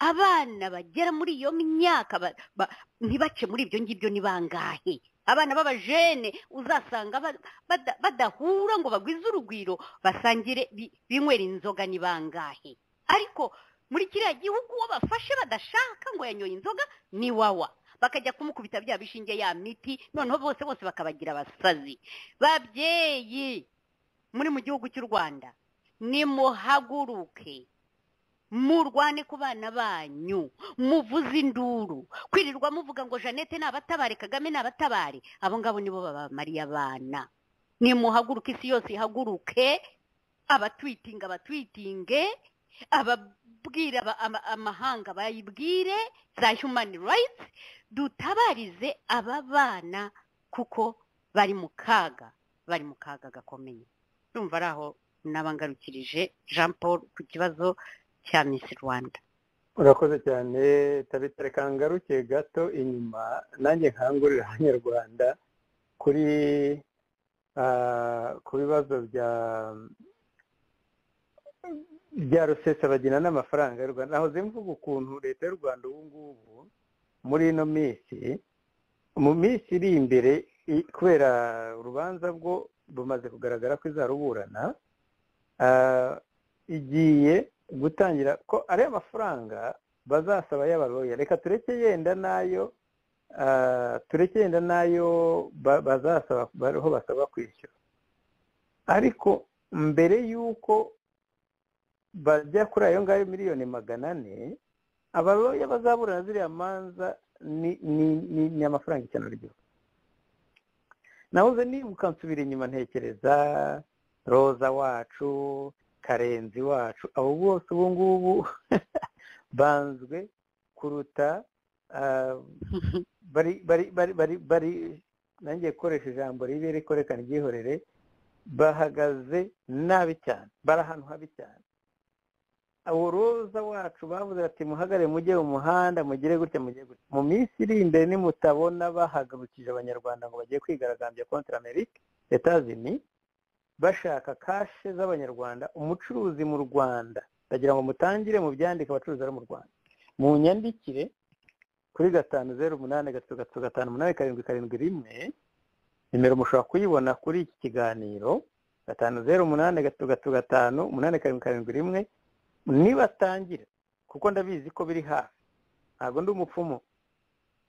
abana bagera muri iyo myaka ba- ba- ntibace muri ibyo ngibyo ni bangahe abana b'abajene uzasanga ba- bada- badahura ngo bagwize urugwiro basangire bi- binywera inzoga ni bangahe ariko muri kiriya gihugu uwo bafashe badashaka ngo yanyoye inzoga ni wawa bakajya kumukubita bya bishinge ya miti noneho bose bose bakabagira abasazi babyeyi muri mu gihugu cy'u rwanda nimuhaguruke murwane ku bana banyu muvuze induru kwirirwa muvuga ngo jeannette nabatabare kagame nabatabare abo ngabo nibo babamariye abana nimuhaguruke isi yose ihaguruke abatwitinga abatwitinge ababwira aba- ama- amahanga bayibwire za human rights dutabarize aba bana kuko bari mu kaga bari mu kaga gakomeye urumva ari aho nabangarukirije jean paul ku kibazo cya miss rwanda urakoze cyane tabitare kangaruke gato inyuma nanjye nkangurira abanyarwanda kuri ah, ku bibazo bya bya rusesabagina n'amafaranga y'u rwanda nahoze mvuga ukuntu leta y'u rwanda ubu ngubu muri ino minsi mu minsi iri imbere i- kubera urubanza bwo rumaze kugaragara ko izaruburana ah, igiye gutangira ko ariya mafaranga bazasaba y'abaroya reka tureke yenda nayo ah, tureke yenda nayo ba- bazasaba bariho basaba kwishyura ariko mbere y'uko bajya kuri ayo ngayo miliyoni magana ane abaroya bazaburana ziriya manza ni- ni- ni ni amafaranga icyana ryose nahoze nimukansubira inyuma ntekereza roza wacu karenzi wacu abo bose ubu ngubu banzwe kuruta ah, bari bari bari bari bari nanjye gukoresha ijambo ribi ariko reka ryihorere bahagaze nabi cyane bari ahantu habi cyane abo roza wacu bavuze ati muhagare mujye mu muhanda mugire gutya mugire gutya mu minsi iri imbere nimutabona bahagurukije abanyarwanda ngo bagiye kwigaragambya kontra amerika etazini bashaka kashe z'abanyarwanda umucuruzi mu rwanda ndagira ngo mutangire mu byandike abacuruzi bari mu rwanda mu nyandikire kuri gatanu zeru umunani gatatu gatatu gatanu umunani karindwi karindwi rimwe nimero mushobora kuyibona kuri iki kiganiro gatanu zeru umunani gatatu gatatu gatanu umunani karindwi karindwi rimwe nibatangira kuko ndabizi ko biri hafi ntabwo ndi umupfumu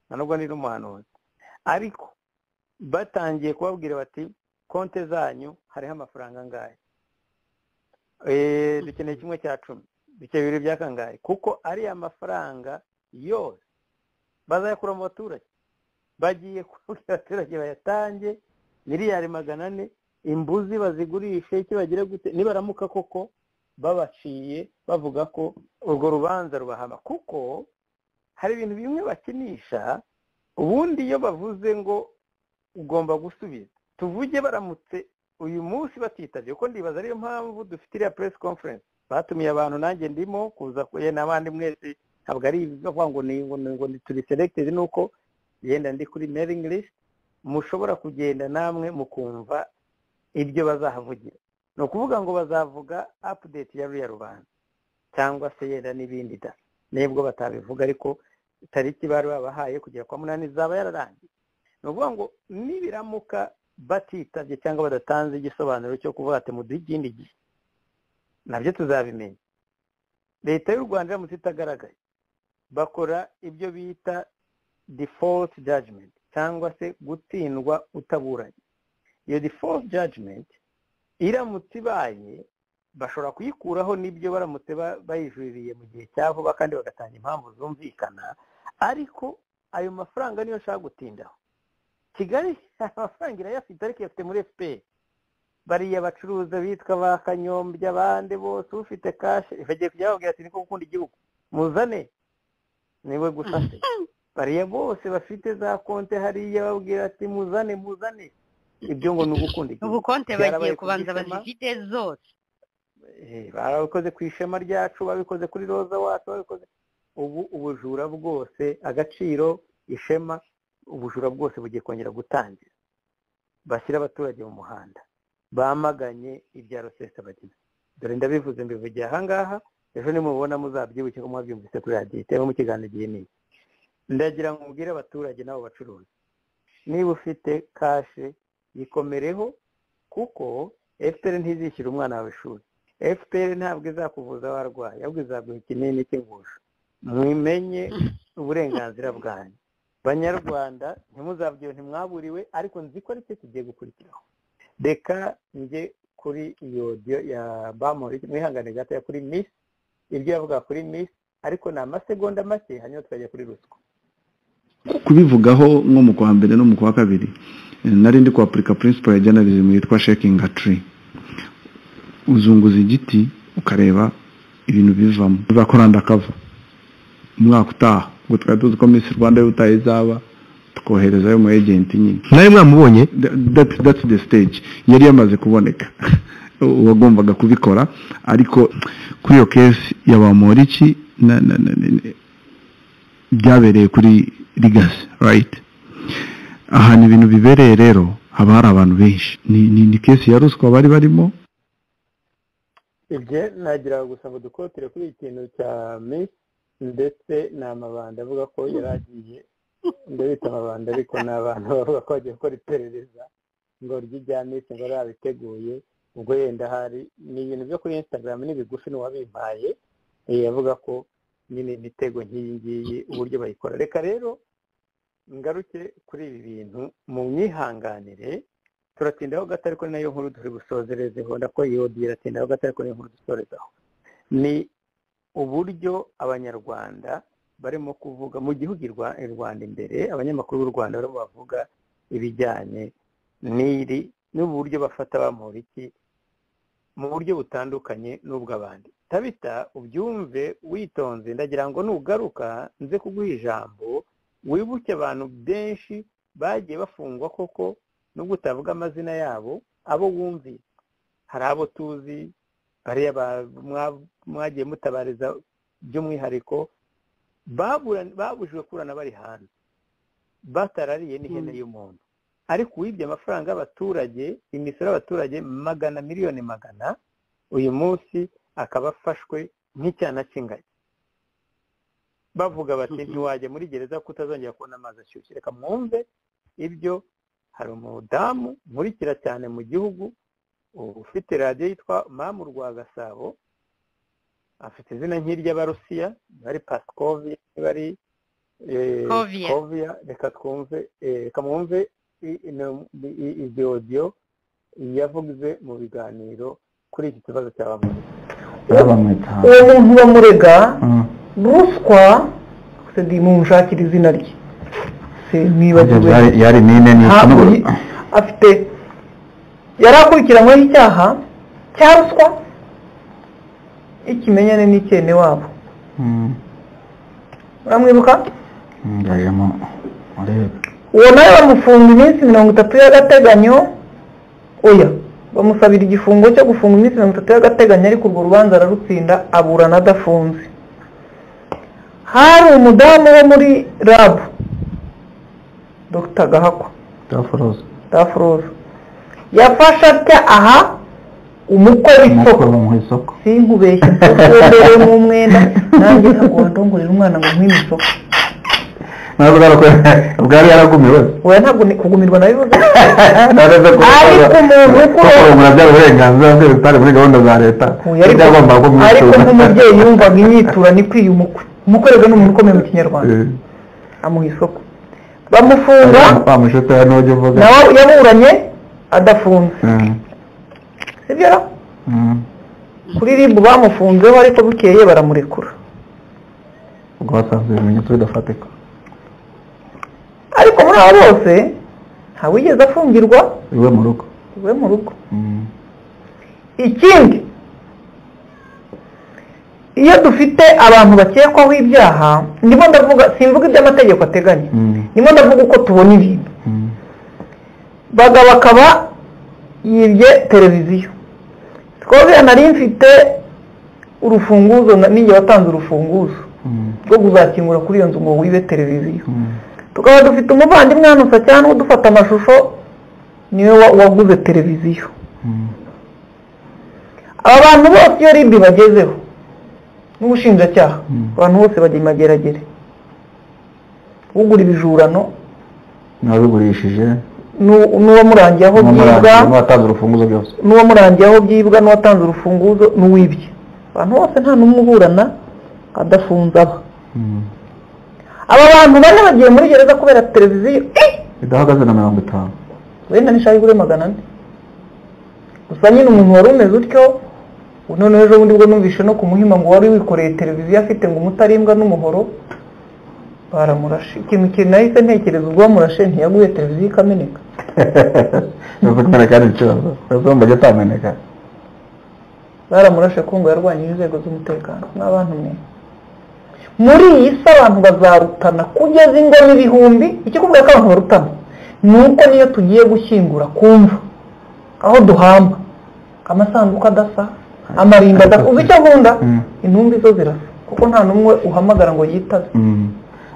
nta nubwo ndi n'umuhanuzi ariko batangiye kubabwira bati konte zanyu hariho amafaranga angahe Eh, dukeneye kimwe cya cumi bike bibiri bya kangahe kuko ariya mafaranga yose bazayakura mu baturage bagiye kubwira abaturage bayatange miliyari magana ane imbuzi bazigurishe icyo bagira gute nibaramuka koko babaciye bavuga ko urwo rubanza rubahama kuko hari ibintu bimwe bakinisha ubundi iyo bavuze ngo ugomba gusubiza tuvuge baramutse uyu munsi batitabye kuko ndibaza ariyo mpamvu dufite iriya press conference batumiye abantu nanjye ndimo kuza kuye n'abandi mwese ntabwo ari ibyo kuvuga ngo ni ngo ni ngo ni turi selected nuko yenda ndi kuri mailing list mushobora kugenda namwe mukumva ibyo bazahavugira ni ukuvuga ngo bazavuga update ya ruriya rubanza cyangwa se yenda n'ibindi da n'ibwo batabivuga ariko tariki bari babahaye kugera kwa munani izaba yararangiye ni ukuvuga ngo nibiramuka batitabye cyangwa badatanze igisobanuro cyo kuvuga ati muduhe ikindi gihe nabyo tuzabimenya leta y'u rwanda iramutse itagaragaye bakora ibyo bita default judgment cyangwa se gutsindwa utaburanye iyo default judgment iramutse ibaye bashobora kuyikuraho n'ibyo baramutse ba- bayijuririye mu gihe cya vuba kandi bagatanga impamvu zumvikana ariko ayo mafaranga niyo ashaka gutindaho kigali amafaranga irayafite ariko iyafite muri fpr bariya bacuruza bitwa ba kanyombya abandi bose ufite kashe bagiye kujya bababwira ati niko gukunda igihugu muzane niwe gusa se bariya bose bafite za konte hariya babwira ati muzane muzane ibyo ngo ni ugukunda igihugu ubukonte Byarabaye bagiye ku kubanza gicema. bazifite zose Eh, babikoze ku ishema ryacu babikoze kuri roza wacu babikoze ubu ubujura bwose agaciro ishema ubujura bwose bugiye kongera gutangira bashyira abaturage mu muhanda bamaganye ibya rusesabagina dore ndabivuze mbivugiye ahangaha ejo nimubona muzabyibuke ko mwabyumvise kuri radiyo itema mu kiganiro igihe n'iyi ndagira ngo mubwire abaturage n'abo bacuruzi niba ufite kashe yikomereho kuko efuperi ntizishyura umwana wawe ishuri efuperi ntabwo izakuvuza warwaye ahubwo izaguha ikinini cy'ingusho mwimenye uburenganzira bwanyu banyarwanda ntimuzabwire ntimwaburiwe ariko nzi ko aricyo kigiye gukurikiraho reka njye kuri iyo odiyo ya bamuri mwihangane gatoya kuri misi ibyo yavuga kuri misi ariko ni amasegonda make hanyuma tukajya kuri ruswa kubivugaho nko mu kwa mbere no mu kwa kabiri eh, nari ndi kwapurika principle ya journalism yitwa shaking a tree uzunguza igiti ukareba ibintu bivamo bizakoranda kava umwaka utaha ubwo twari tuzi ko miss rwanda y'ubutaha izaba tukoherezayo umu ejenti nyine nawe mwamubonye That- that- that's the stage yari yamaze kuboneka uwagombaga kubikora ariko kuri iyo kesi ya bamoriki na- na- na- na- byabereye kuri rigasi rayiti ahantu ibintu bibereye rero haba hari abantu benshi ni ni- ni kesi ya ruswa bari barimo ibyo nagira gusa ngo dukotire kuri iki kintu cya misi ndetse ni amabanda avuga ko yari agiye ndabita amabanda ariko ni abantu bavuga ko bagiye gukora iperereza ngo ry'irya misi ngo yarabiteguye ubwo yenda hari ni ibintu byo kuri instagram ni bigufi n'uwabimpaye eh, avuga ko nyine imitego nk'iyi ngiyi uburyo bayikora reka rero ngaruke kuri ibi bintu mu myihanganire turatindaho gato ariko ni nayo nkuru turi busozerezeho ndako yodiye iratindaho gato ariko niyo nkuru dusorezaho ni uburyo abanyarwanda barimo kuvuga mu gihugu i Rwa- i rwanda imbere abanyamakuru b'u rwanda barimo bavuga ibijyanye n'iri n'uburyo bafata bamura iki mu buryo butandukanye n'ubw'abandi tabita ubyumve witonze ndagira ngo nugaruka nze kuguha ijambo wibuke abantu benshi bagiye bafungwa koko nubwo utavuga amazina yabo abo wumviye hari abo tuzi bariya ba- mwa- mwagiye mutabariza by'umwihariko babura- babujijwe kurana bari hanze batarariye n'ihene y'umuntu ariko uwibye amafaranga y'abaturage imisoro y'abaturage magana miliyoni magana uyu munsi akaba afashwe nk'icyana cy'ingagi bavuga bati ntiwajya muri gereza kuko utazongera kubona amazi ashyushye reka mwumve ibyo hari umudamu nkurikira cyane mu gihugu ufite radiyo yitwa mamu rwa gasabo afite izina nk'iry'abarusiya bari pasikovi bari eh, Koviya. koviya reka twumve eh, reka mwumve i- ino- i- i- iryo odiyo yavuze mu biganiro kuri iki kibazo cya bamwe Yarabamwita. uwo muntu bamurega Mm. ruswa c'est-à-dire mumshakira izina rye Se- nibagiwe Yari- yari nine ni Ha- ikinubu. ni- afite yari akurikiranyweho icyaha cya ruswa ikimenyane n'icyene wabo Mm. uramwibuka Ngajemo urebe. uwo nawe bamufunga iminsi mirongo itatu y'agateganyo oya bamusabira igifungo cyo gufunga iminsi mirongo itatu y'agateganyo ariko urwo rubanza ararutsinda aburana adafunze hari umudamu wo muri rabu dr gahakwa Daforoza. tafuroza yafashe atya aha umukwe w'isoko Mukuru mu isoko. sinkubeshye mbere mu mwenda nanjye ntabwo wandongorera umwana ngo nkwime isoko Ntabwo yarako- bwari yaragumiwe. oya ntabwo ni kugumirwa na bivuze Ntabwo ariko umuntu Kuko ukuroza murabyara uburenganzira bwe bitari muri gahunda za leta. Oya, ariko- Ibyagombaga kumwitura. ariko nk'umubyeyi yumvaga imyitura ni kwiye umukwe umukwe rero ni umuntu ukomeye mu kinyarwanda Eh, amuha isoko bamufunga Wa mushito ya nujya uvuga. nawe yaburanye adafunze Eh, sibyo ra? mm. kuri ribu bamufunzeho ariko bukeye baramurekura Ubwo basanze ibimenyetso bidafatika. ariko muri abo bose ntawigeze afungirwa Iwe mu rugo. iwe mu rugo Mm. ikindi iyo dufite abantu bakekwaho ibyaha ndimo ndavuga simvuga iby'amategeko ateganya Mm. ndimo ndavuga uko tubona ibintu Mm. baga bakaba yibye televiziyo twobiya nari mfite urufunguzo na- ninjye watanze urufunguzo Mm. rwo kuzakingura kuri iyo nzu ngo wibe televiziyo Mm. tukaba dufite umuvandimwe hano cyangwa udufata amashusho niwe wa- waguze televiziyo aba bantu bose iyo ribi bagezeho n'ubushinjacyaha abantu bose bajya imageragere ugura ibijurano n'ababigurishije n'u- n'uwamurangiye aho byibwa n'uwatanze urufunguzo byose n'uwamurangiye aho byibwa n'uwatanze urufunguzo n'uwibye abantu bose nta n'umwe uburana adafunze aba aba bantu bane bagiye muri gereza kubera televiziyo eh! bidahagaze na mirongo itanu wenda n'ishari kuri magana ane gusa nyine umuntu wari umeze utyo noneho ejo bundi bwo numvishe no ku muhima ngo wari wikoreye televiziyo afite ngo umutarimbwa n'umuhoro baramurashe ikintu kintu nahise ntekereza ubwo bamurashe ntiyaguye televiziyo ikameneka bivuze kumeneka ni ikibazo bivuze mbajya atameneka baramurashe ko ngo yarwanyije inzego z'umutekano n'abantu mwe muri iyi si abantu bazarutana kugeza ingoma ibihumbi ikikubwira ko abantu barutana ni uko niyo tugiye gushyingura kumva aho duhamba amasanduku adasa amarimba adasa uzi icyo nkunda Mm. intumbi zo zirasa kuko nta n'umwe uhamagara ngo yitabe Mm.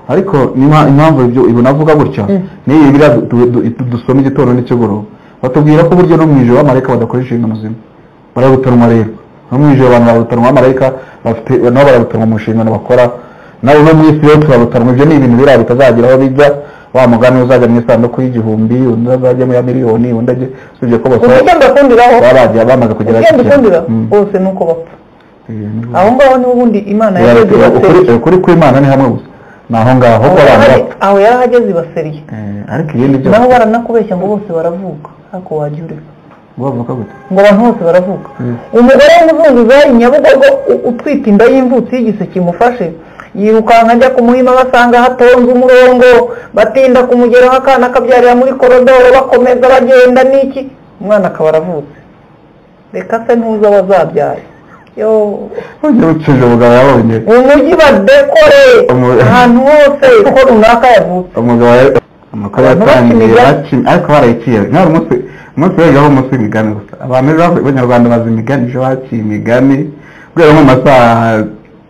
ariko niba impamvu ibyo ibyo navuga gutya Mm. n'iyi biriya du- du- du- du- dusoma igitondo n'icyogoro batubwira ko burya no mu ijoro abamarayika badakoresha inshingano zimwe bararutanwa rero no mu ijoro abantu bararutanwa abamarayika bafite nabo bararutanwa mu nshingano bakora nawe no mu isi rero turarutanwa ibyo ni ibintu biriya bitazagera aho bijya wa mugani uzajya mu isanduku y'igihumbi undi azajya mu ya miliyoni undi ajya usibye ko uzi bakora icyo mbakundiraho baba bagiye bamaze kugera icyo ku mbikundiraho Mm. bose ni uko bapfa Ibintu- aho ngaho niho ubundi imana yarageze ukuri ibaseriye ukuri kw'imana ni hamwe gusa ni aho ngaho ko abantu bapfa aho yarahageze ibaseriye Eh, ariko ibindi byose naho baranakubeshya ngo bose baravuka ntako wajya ureka bavuka gute ngo abantu bose baravuka Mm. umugore w'umuzunguzayi nyabugogo u- utwite inda y'imvutsi y'igiseke imufashe yirukanka ajya ku muhima basanga hatonze umurongo batinda kumugeraho akana kabyarira muri korodoro bakomeza bagenda n'iki umwana akaba aravutse reka se ntuzi abo azabyara yo Ujya ucuje umugabo yabonye umujyi badekore Umu- ahantu hose ko runaka yavutse umugabo ya- amakuru Abantu yatangiye bakina bakina ariko barayikiye nta umunsi umunsi w'ejo ho umunsi w'imigani gusa abantu ejo bavuye- b'abanyarwanda bazi imigani ejo bakiye imigani guhera nko mu masaha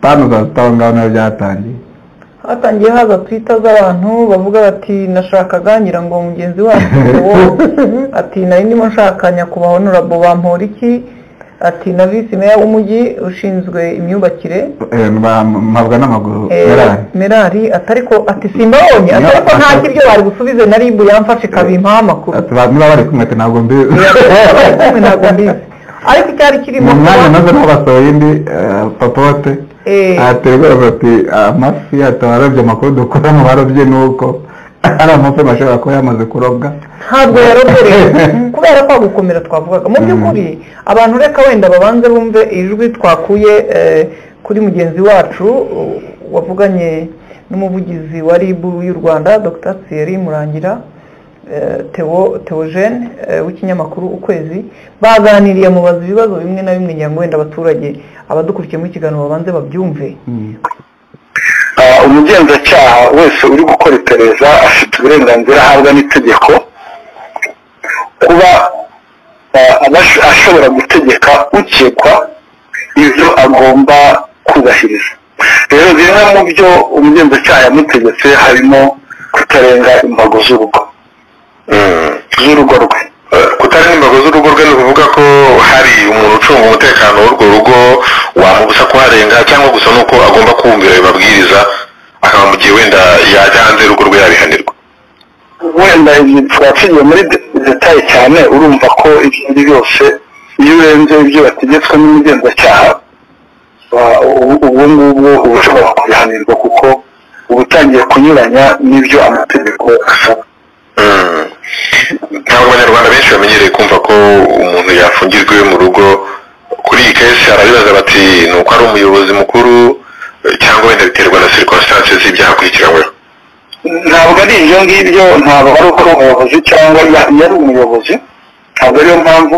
tanu za sita aho ngaho nayo byatangiye hatangiye haza twita z'abantu bavuga bati nashakaga ngira ngo mugenzi wacu uwo ati nari ndimo nshaka nyakubahwa honorable bampora iki ati na visi meya w'umujyi ushinzwe imyubakire Eh, mba- mpabwa n'amaguru eh, yarari merari atariko ati simbabonye Niyo- atariko nta ata- kiryo bari busubize na ribu yamfashe ikabimpaho amakuru Ati, ba- niba bari kumwe ati ntabwo mbizi Bari kumwe ntabwo mbizi ariko icyari kirimo mu mwanya kuba- maze n'abasohoye indi eh, popote Eh. aterwa ati amafi ataba arabye amakuru dukura mu barobye ni uko ari amafi ashobora kuba yamaze kurobwa ntabwo yaroboreye kubera kwa gukomera twavugaga mu by'ukuri abantu reka wenda babanze bumve ijwi twakuye eh, kuri mugenzi wacu uh, wavuganye n'umuvugizi wa RIB y'u Rwanda Dr Thierry Murangira eh, Theo Theogene eh, w'ikinyamakuru ukwezi baganiriye mubaza ibibazo bimwe na bimwe ngira ngo wenda abaturage abadukurikiye mu kiganiro babanze babyumve Ah, umugenzacyaha wese uri gukora iperereza afite uburenganzira ahabwa n'itegeko kuba ah, abas- ashobora gutegeka ukekwa ibyo agomba kubahiriza rero bimwe mu byo umugenzacyaha yamutegetse harimo kutarenga imbago z'urugo z'urugo rwe kutarenga imbago z'urugo rwe ni ukuvuga ko hari umuntu ucunga umutekano w'urwo rugo wamubuza kuharenga cyangwa gusa nuko agomba kumvira ayo mabwiriza akaba mu gihe wenda yajya hanze y'urugo rwe yabihanirwa wenda ibi twaciye muri de- detaye cyane urumva ko ibyo ari byose iyo urenze ibyo wategetswe n'umugenzacyaha wa- ubu ubu ngubu uba ushobora kubihanirwa kuko uba utangiye kunyuranya n'ibyo amategeko asaba Mm. ntabwo abanyarwanda benshi bamenyereye kumva ko umuntu yafungirwa iwe mu rugo kuri iyi kesi arabibaza bati ni uko ari umuyobozi mukuru eh, cyangwa wenda biterwa na circumstances z'ibyaha akurikiranyweho ntabwo ari ibyo ngibyo ntabwo ari uko ari umuyobozi cyangwa ya- yari umuyobozi ntabwo ariyo mpamvu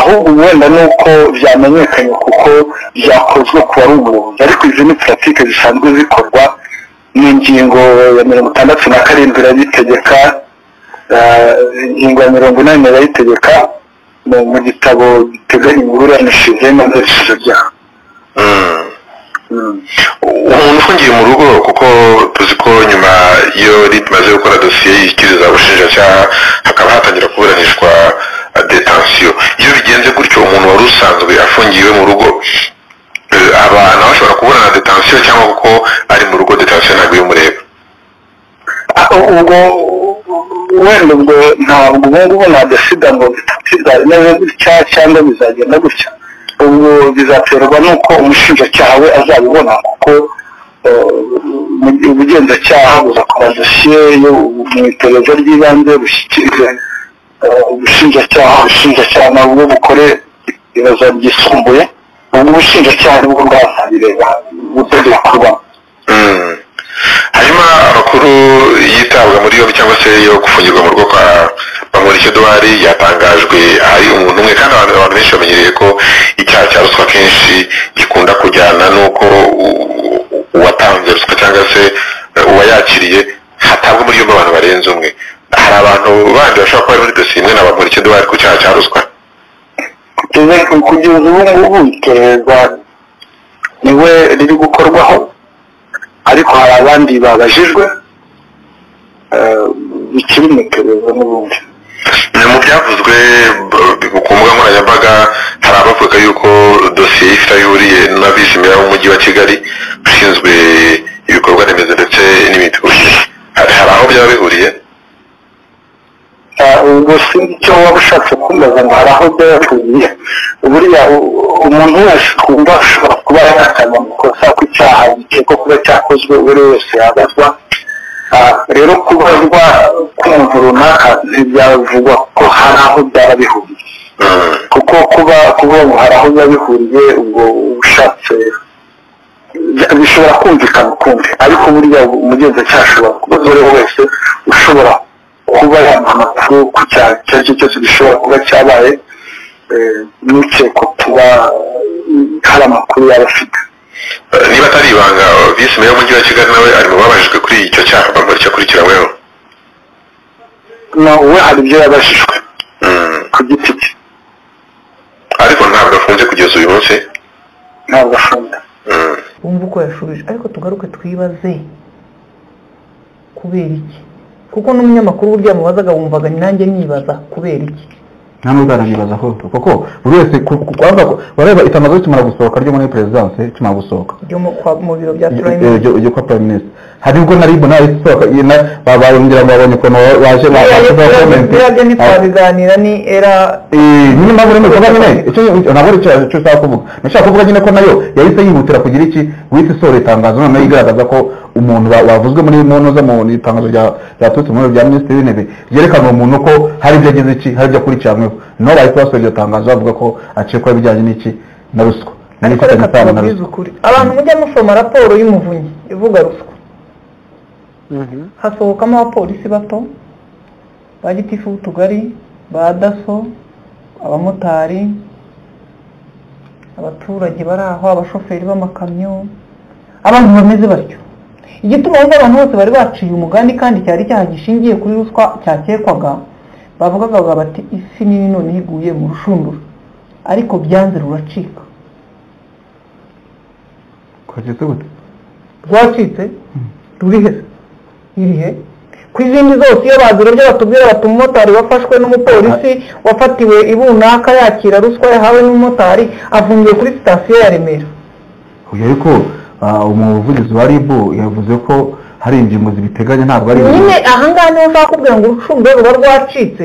ahubwo wenda ni uko byamenyekanye kuko byakozwe ku wari umuyobozi ariko izi ni puratike zisanzwe zikorwa n'ingingo ya mirongo itandatu na karindwi irabitegeka ah, ingingo ya mirongo inani irayitegeka mu- mu gitabo giteganya imiburanishije n'amerekezo byaha Mm. Mm. umuntu ufungiye mu rugo kuko tuzi ko nyuma iyo RIB imaze gukora dosiye yishyikiriza ubushinjacyaha hakaba hatangira kuburanishwa detansiyo iyo bigenze umuntu wari usanzwe afungiwe mu rugo eh, aba nawe ashobora kubona na detansiyo cyangwa kuko ari mu rugo detansiyo ntabwo y'umureba ubwo wenda ubwo ntabwo ubu ngubu nadesida ngo bizameze gutya cyangwa bizagenda gutya ubwo bizaterwa n'uko umushinjacyaha we azabibona kuko eh, mu- ubugenzacyaha buzakora dosiye yo mu iperereza ry'ibanze bushyikirize eh, ubushinjacyaha ubushinjacyaha nabwo bukore ibibazo byisumbuye ubu ubushinjacyaha nibwo bwazabireba gutegura kuba Mm. hanyuma amakuru yitabwa muri yombi cyangwa se yo gufungirwa mu rugo kwa bamurike duwari yatangajwe ari umuntu umwe kandi abantu abantu benshi bamenyereye ko icyaha cya ruswa kenshi gikunda kujyana n'uko u- u- uwatanze ruswa cyangwa se eh, uwayakiriye hatabwa muri yombi abantu barenze umwe hari abantu bandi bashobora kuba bari muri dosiye imwe na bamurike duwari ku cyaha cya ruswa kugeza kugeza ubu ngubu iperereza niwe riri gukorwaho ariko hari abandi babajijwe eh, bikiri mu iperereza n'ubundi Ni mu byavuzwe b- ku mbuga nkoranyambaga hari abavuga yuko dosiye y'ifite aho ihuriye n'abizimira b'umujyi wa kigali ushinzwe ibikorwa remezo ndetse n'imiturire hari hari aho byaba bihuriye Ah, ubwo sinzi icyo waba ushatse kumbaza ngo hari aho byaba bihuriye buriya u- umuntu wese twumva ashobora kuba yahakana amakosa ku cyaha gikekwa kuba cyakozwe uwo ari we wese yabazwa Ah, rero kubazwa k'umuntu runaka ntibyavugwa ko hari aho byaba bihuriye Mm. kuko kuba kuba ngo hari aho biba bihuriye ubwo ushatse bya- bishobora kumvikana ukundi ariko burya umugenzacyaha ashobora kuba uwo wese ushobora kuba yamuha amakuru ku cyaha icyo ari cyo cyose gishobora kuba cyabaye eh, n'ukekwa kuba eh, hari amakuru yaba afite Eh, niba atari ibanga visi meya w'umujyi wa kigali nawe ari mu babajijwe kuri icyo cyaha bamurike akurikiranyweho no we hari ibyo yabajijwe Mm. ku giti cye ariko ntabwo afunze kugeza uyu munsi ntabwo afunze Mm. wumva uko yashubije ariko tugaruke twibaze kubera iki kuko n'umunyamakuru burya mubazaga wumvaga nanjye nibaza kubera iki nta n'uzananibaza ko kuko buri wese ku- ku- kubanza ku- bareba itangazo rikimara gusohoka ryo muri perezidanse rikimara gusohoka ryo mu kwa- mu biro bya Eh, eh, turayime ryo ryo kwa prime minister hari ubwo na ribu nayo isohoka iyi na ba- barongera ngo babonye ukuntu wa- waje biriya ntitwabiganira ni era nyine mpamvu rero bivuga nyine icyo ntabwo ari icyo icyo ushaka kuvuga nashaka kuvuga nyine ko nayo yahise yihutira kugira iki guhita isohora itangazo noneho igaragaza ko umuntu ba- bavuzwe muri mu ntuza mu itangazo rya ryaturutse muri rya minisitiri w'intebe ryerekana uwo muntu ko hari ibyo agize iki hari ibyo akurikiranyweho no bahise basohora iryo tangazo bavuga ko acikwaho ibijyanye n'iki na ruswa ariko n'ibifitanye reka isano na tubabwize ruswa ukuri abantu mujya musoma raporo y'umuvunyi ivuga ruswa hasohokamo abapolisi bato ba gitifu b'utugari ba daso abamotari abaturage bari aho abashoferi b'amakamyo abantu bameze batyo igituma wumva abantu bose bari baciye umugani kandi cyari icyaha gishingiye kuri ruswa cyakekwaga bavugaga bavuga bati isi nini none iguye mu rushundura ariko byanze ruracika kwacitse gute rwacitse rurihe irihe ku izindi zose iyo bazira ibyo batubwira bati umumotari wafashwe n'umupolisi wafatiwe i bunaka yakira ruswa yahawe n'umumotari afungiwe kuri sitasiyo ya remera uyu ariko ah, umuvugizi wa ribu yavuze ko hari ingingo zibiteganya ntabwo ari nyine ahangaha niho ushaka kubwira ngo urucundwe ruba rwacitse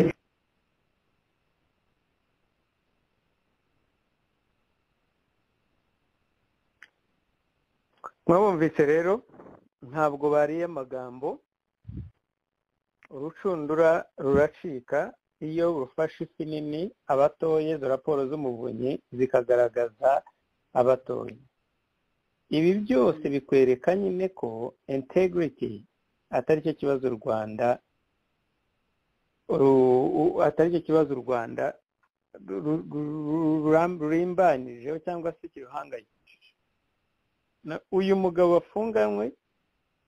mwabumvise rero ntabwo bariye amagambo urucundura ruracika iyo rufashe ifi nini abatoye izo raporo z'umuvunyi zikagaragaza abatoye ibi byose bikwereka nyine ko integrity atari cyo kibazo u rwanda ru- u- atari cyo kibazo u rwanda ru- ru- ru- ruram- rurimbanyijeho cyangwa se kiruhangayikishije na- uyu mugabo wafunganywe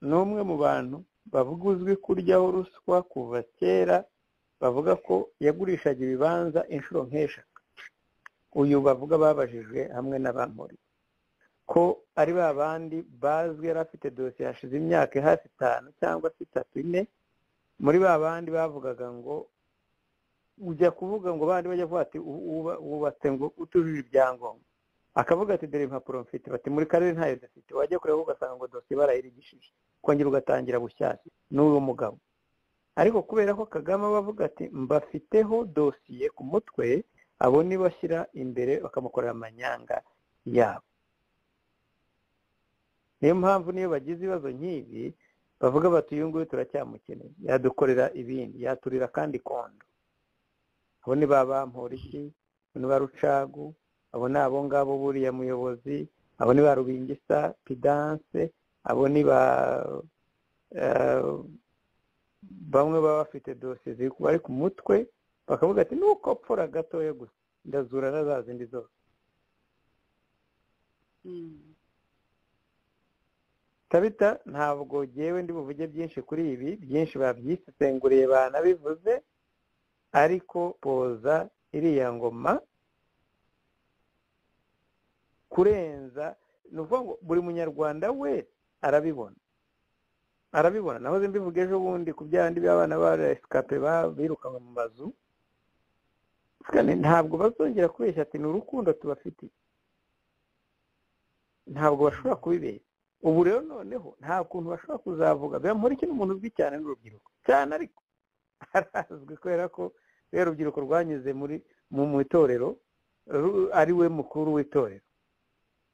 ni umwe mu bantu bavuga uzwi kuryaho ruswa kuva kera bavuga ko yagurishaga ibibanza inshuro nk'eshatu uyu bavuga babajijwe hamwe n'abamuri ko ari ba bandi bazwi yari afite dosiye hashize imyaka hafi itanu cyangwa se itatu ine muri ba bandi bavugaga ngo ujya kuvuga ngo bandi bajya kuvuga ati wubatse ngo utujuje ibyangombwa akavuga ati dore impapuro mfite bati muri karere ntayo dufite wajya kureba ugasanga ngo dosiye barayirigishije kongera ugatangira bushyashya n'uwo mugabo ariko kubera ko kagame aba avuga ati mbafiteho dosiye ku mutwe abo nibo ashyira imbere bakamukorera amanyanga yabo niyo mpamvu niyo bagize ibibazo nk'ibi bavuga bati uyu nguyu turacyamukeneye yadukorera ibindi yaturira kandi kondo abo ni ba bamporiki abo ni ba rucagu abo ni abo ngabo buriya muyobozi abo ni ba rubingisa pidanse abo ni ba bamwe baba bafite dosiye ziri bari ku mutwe bakavuga ati nuko pfura gatoya gusa ndazura na za zindi zose tabita ntabwo ngewe ndi buvuge byinshi kuri ibi byinshi babyisesenguriye banabivuze ariko poza iriya ngoma kurenza ni ukuvuga ngo buri munyarwanda wese arabibona arabibona nahoze mbivuga ejo bundi ku byandi by'abana ba esikape birukanwe mu mazu ntabwo bazongera kubeshya ati ni urukundo tubafitiye ntabwo bashobora kubibeshya ubu rero noneho nta kuntu bashobora kuzavuga biba iki n'umuntu uzwi cyane n'urubyiruko cyane ariko arazwi kubera ko rero urubyiruko rwanyuze muri mu itorero ari we mukuru w'itorero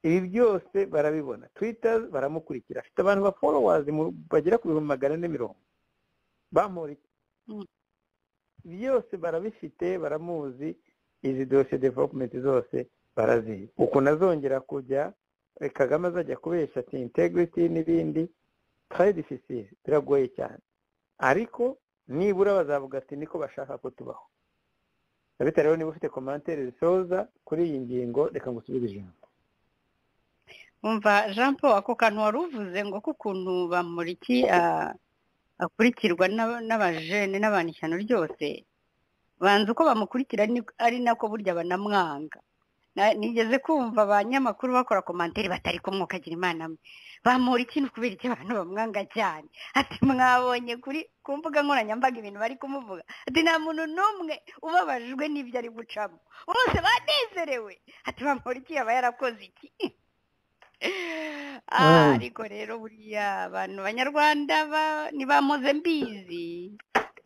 ibi byose barabibona twita baramukurikira afite abantu ba forowazi bagera ku bihumbi magana ane mirongo bamurika byose barabifite baramuzi izi dosiye developumenti zose barazizi ukuntu azongera kujya kagame azajya kubesha ati integrity n'ibindi tayidificire biragoye cyane ariko nibura bazavuga ati niko bashaka ko tubaho rero niba ufite komantere zisoza kuri iyi ngingo reka ngo usubize ijambo umva jean paul ako kantu wari uvuze ngo k'ukuntu bamuriki akurikirwa n'abajene n'abantu ishyano ryose banza uko bamukurikira ari nako burya banamwanga nigeze kumva abanyamakuru bakora komantere batari kumwukagira imana mwe bamuriki ni ukubera icyo abantu bamwanga cyane ati mwabonye kuri ku mbuga nkoranyambaga ibintu bari kumuvuga ati nta muntu n'umwe ubabajwe n'ibyo ari gucamo bose banezerewe ati bamuriki yaba yarakoze iki ariko rero buriya abantu banyarwanda ntibamuze mbizi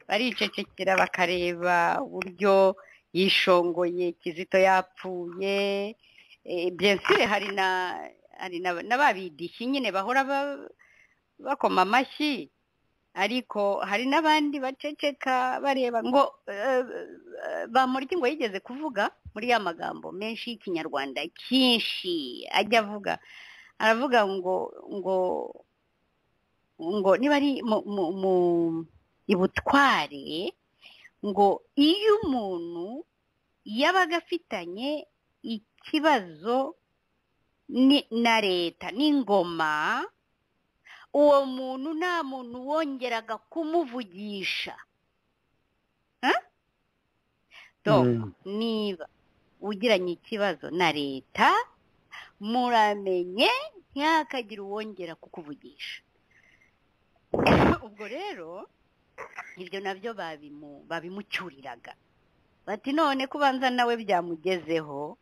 baricecekera bakareba uburyo yishongoye kizito yapfuye byensire hari na hari na ba bidishyi nyine bahora bakoma amashyi ariko hari n'abandi baceceka bareba ngo bamurike ngo yigeze kuvuga muri ya magambo menshi y'ikinyarwanda cyinshi ajya avuga aravuga ngo ngo ngo niba ari mu ibutware ngo iyo umuntu yabaga afitanye ikibazo na leta n'ingoma uwo muntu nta muntu wongeraga kumuvugisha niba ugiranye ikibazo na leta muramenye ntihakagire uwongera kukuvugisha ubwo rero ibyo nabyo babimucyuriraga bati none kubanza nawe byamugezeho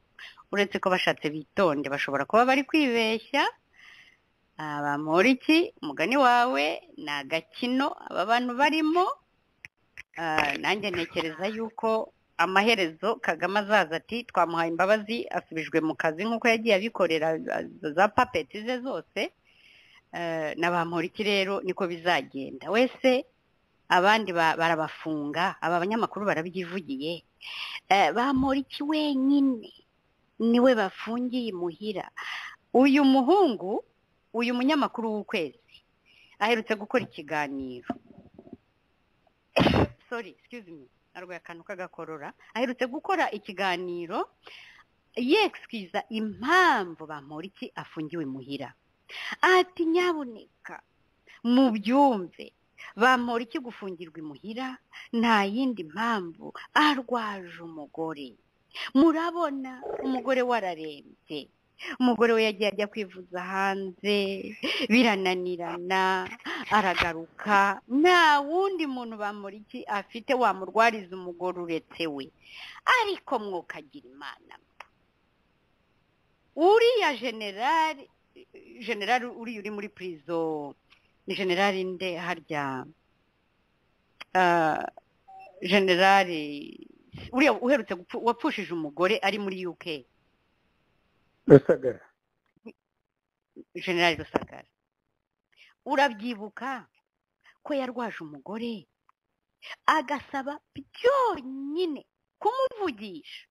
uretse ko bashatse bitonde bashobora kuba bari kwibeshya bamura iki umugani wawe ni agakino aba bantu barimo nanjye ntekereza yuko amaherezo kagame azaza ati twamuhaye imbabazi asubijwe mu kazi nk'uko yagiye abikorera za papeti ze zose na bamuriki rero niko bizagenda wese abandi barabafunga aba banyamakuru barabyivugiye bamuriki wenyine niwe bafungiye imuhira uyu muhungu uyu munyamakuru w'ukwezi aherutse gukora ikiganiro sorry excuse me arwaye akantu k'agakorora aherutse gukora ikiganiro yekisikiza impamvu bamuriki afungiwe muhira ati nyaboneka mu byumve bamuriki gufungirwa imuhira nta yindi mpamvu arwaje umugore murabona umugore wararembye umugore we yagiye ajya kwivuza hanze birananirana aragaruka nta wundi muntu bamuriki afite wamurwariza umugore uretse we ariko mwokagira imana uriya generali generali uriya uri muri purizo ni generali nde harya Ah, generali uriya uherutse gupfu- wapfushije umugore ari muri uk rusagara generali rusagara urabyibuka ko yarwaje umugore agasaba byonyine kumuvugisha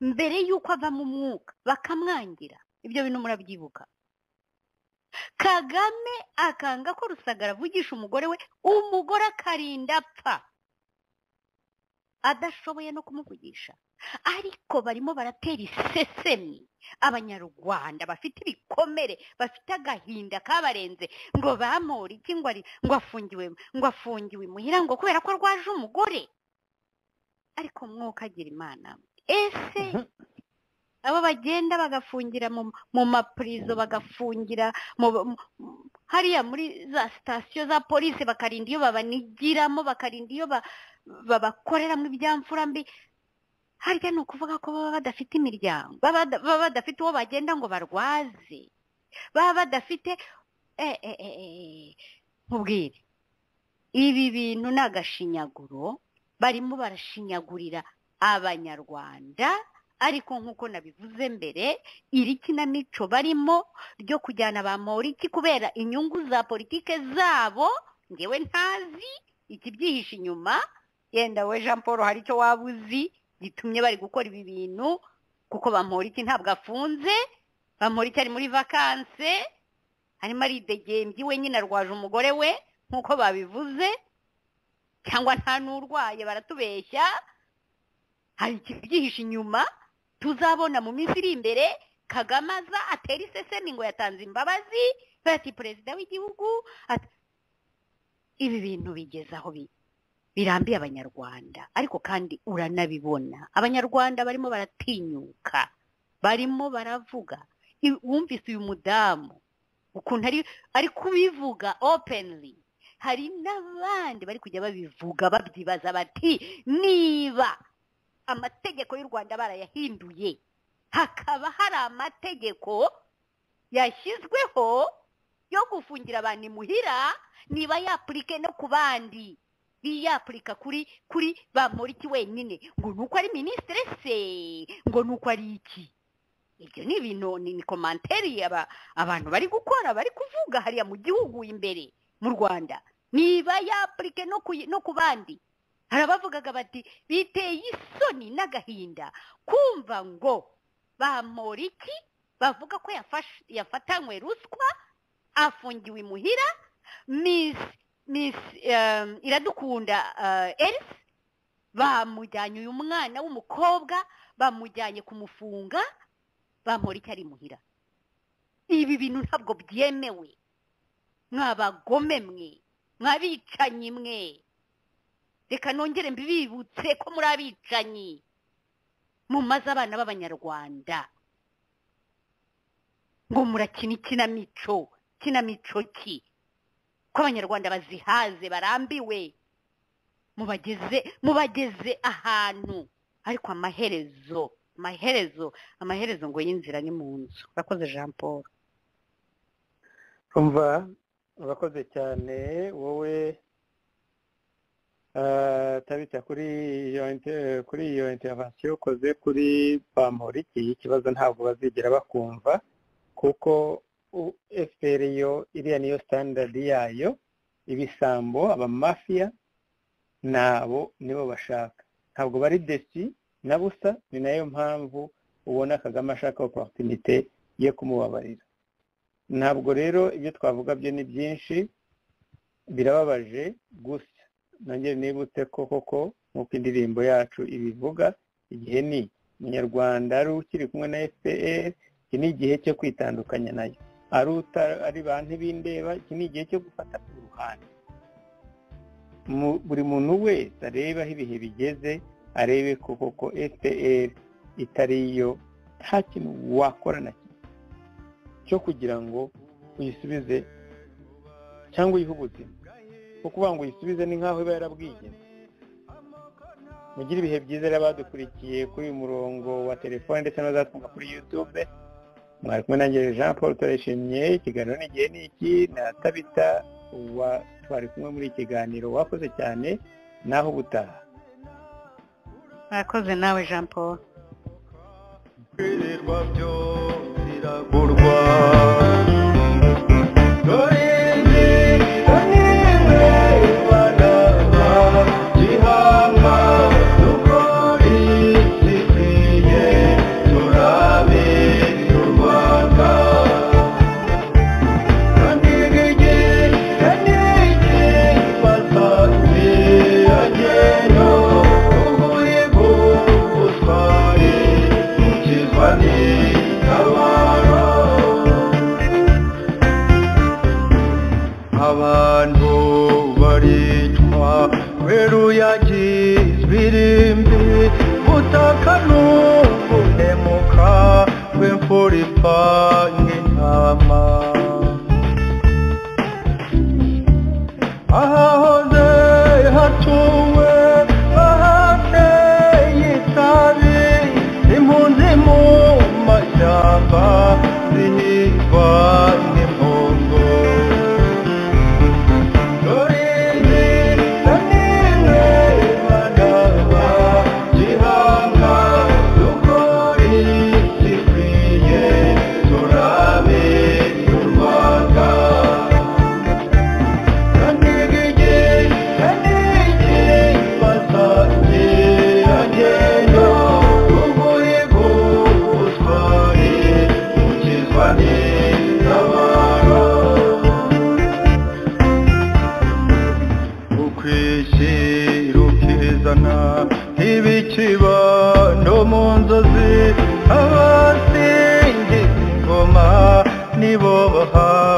mbere y'uko ava mu mwuka bakamwangira ibyo bintu murabyibuka kagame akanga ko rusagara avugisha umugore we umugore akarinda apfa adashoboye no kumuvugisha ariko barimo baratera isesemi abanyarwanda bafite ibikomere bafite agahinda kabarenze ngo bamure iki ngo ari ngo afungiwe ngo afungiwe imuhira ngo kubera ko arwaje umugore ariko mwuka agira imana ese abo bagenda bagafungira mu, mu mapurizo bagafungira mu, mu- hariya muri za sitasiyo za polisi bakarinda iyo babanigiramo bakarinda iyo ba- babakoreramo ibyamfura mbi harya ni ukuvuga ko baba badafite imiryango baba bada- baba badafite uwo bagenda ngo barwaze baba badafite eh, eh, eh, eh, nkubwire ibi bintu ni agashinyaguro barimo barashinyagurira abanyarwanda ariko nk'uko nabivuze mbere iri kinamico barimo ryo kujyana ba moriki kubera inyungu za politike zabo ngewe ntazi ikibyihishe inyuma yenda we jean paul hari icyo waba uzi gitumye bari gukora ibi bintu kuko bamporiki ntabwo afunze bamporiki ari muri vakanse arimo aridegembye we nyine arwaje umugore we nk'uko babivuze cyangwa nta n'urwaye baratubeshya hari ikibyihishe inyuma tuzabona mu minsi iri imbere kagame aza atera isesemi ngo yatanze imbabazi bati perezida w'igihugu ati ibi bintu bigeze aho bi birambiye abanyarwanda ariko kandi uranabibona abanyarwanda barimo baratinyuka barimo baravuga I- wumvise uyu mudamu ukuntu ari ari kubivuga openly hari n'abandi bari kujya babivuga babyibaza bati niba amategeko y'u rwanda barayahinduye hakaba hari amategeko yashyizweho yo gufungira abantu imuhira niba yapurike no ku bandi biyapurika kuri kuri bamuriki wenyine ngo nuko ari minisitiri se ngo nuko ari iki ibyo ni ibintu ni ni komanteri aba- abantu bari gukora bari kuvuga hariya mu gihugu imbere mu rwanda niba yapurike no ku no ku bandi hari abavugaga bati biteye isoni n'agahinda kumva ngo bamoriki bavuga ko yafashe- yafatanywe ruswa afungiwe imuhira miss miss um, iradukunda uh, elise bamujyanye uyu mwana w'umukobwa bamujyanye kumufunga bamporiki ari muhira ibi bintu ntabwo byemewe mwabagome mwe mwabicanyi mwe reka nongere mbibibutse ko muri abicanyi mumaze abana b'abanyarwanda ngo murakina ikinamico ikinamico ki ko abanyarwanda bazihaze barambiwe mubageze mubageze ahantu ariko amaherezo amaherezo amaherezo ngo y'inzira ni mu nzu urakoze jean paul umva urakoze cyane wowe eh, tabita kuri iyo inte- kuri iyo intervention ukoze kuri bamporiki ikibazo ntabwo bazigera bakumva kuko fpr yo iriya niyo standard yayo ibisambo abamafiya nabo nibo bashaka ntabwo bari desi na busa ni nayo mpamvu ubona kagame ashaka opportunité yo kumubabarira ntabwo rero ibyo twavuga byo ni byinshi birababaje gusa nongere nibutse ko koko nk'uko indirimbo yacu ibivuga igihe ni umunyarwanda ari ukiri kumwe na fpr iki ni igihe cyo kwitandukanya nayo ari uta- ari ba ntibindeba iki ni igihe cyo gufata uruhande Mu- buri muntu wese arebe aho ibihe bigeze arebe ko koko fpr itari yo nta kintu wakora na kimwe cyo kugira ngo uyisubize cyangwa uyihe ubuzima kuko kuvuga ngo uyisubize ni nk'aho iba yarabwigeze mugire ibihe byiza rero abadukurikiye kuri uyu murongo wa telefone ndetse n'abazatwumva kuri yutube mwari kumwe nanjye jean paul turayishimiye ikiganiro ni igihe ni iki na tabita wa twari kumwe muri iki kiganiro wakoze cyane naho ubutaha murakoze nawe jean paul birirwa byo biragurwa dore inzira n'imwe imana gihanga dukore zikwiye turabe y'u rwanda kanigege kanige basanze ageno uburigu butware gukizwa n'itabara abantu baricwa weruyagizwe irimbi butaka n'ukunemuka kw'imfura ipfa nk'intama ahahoze hatuwe ahateye itabi impunzi mu mashyamba zihigwa n'impundu dore inzira n'imwe ibaraba gihanga dukore zikwiye turabe y'u rwanda kanigigi kanigi basange agenda uburigu butware gukizwa n'itabara ukwishyira ukizana ibikiba no mu nzozi abasingiza ingoma nibo bahawe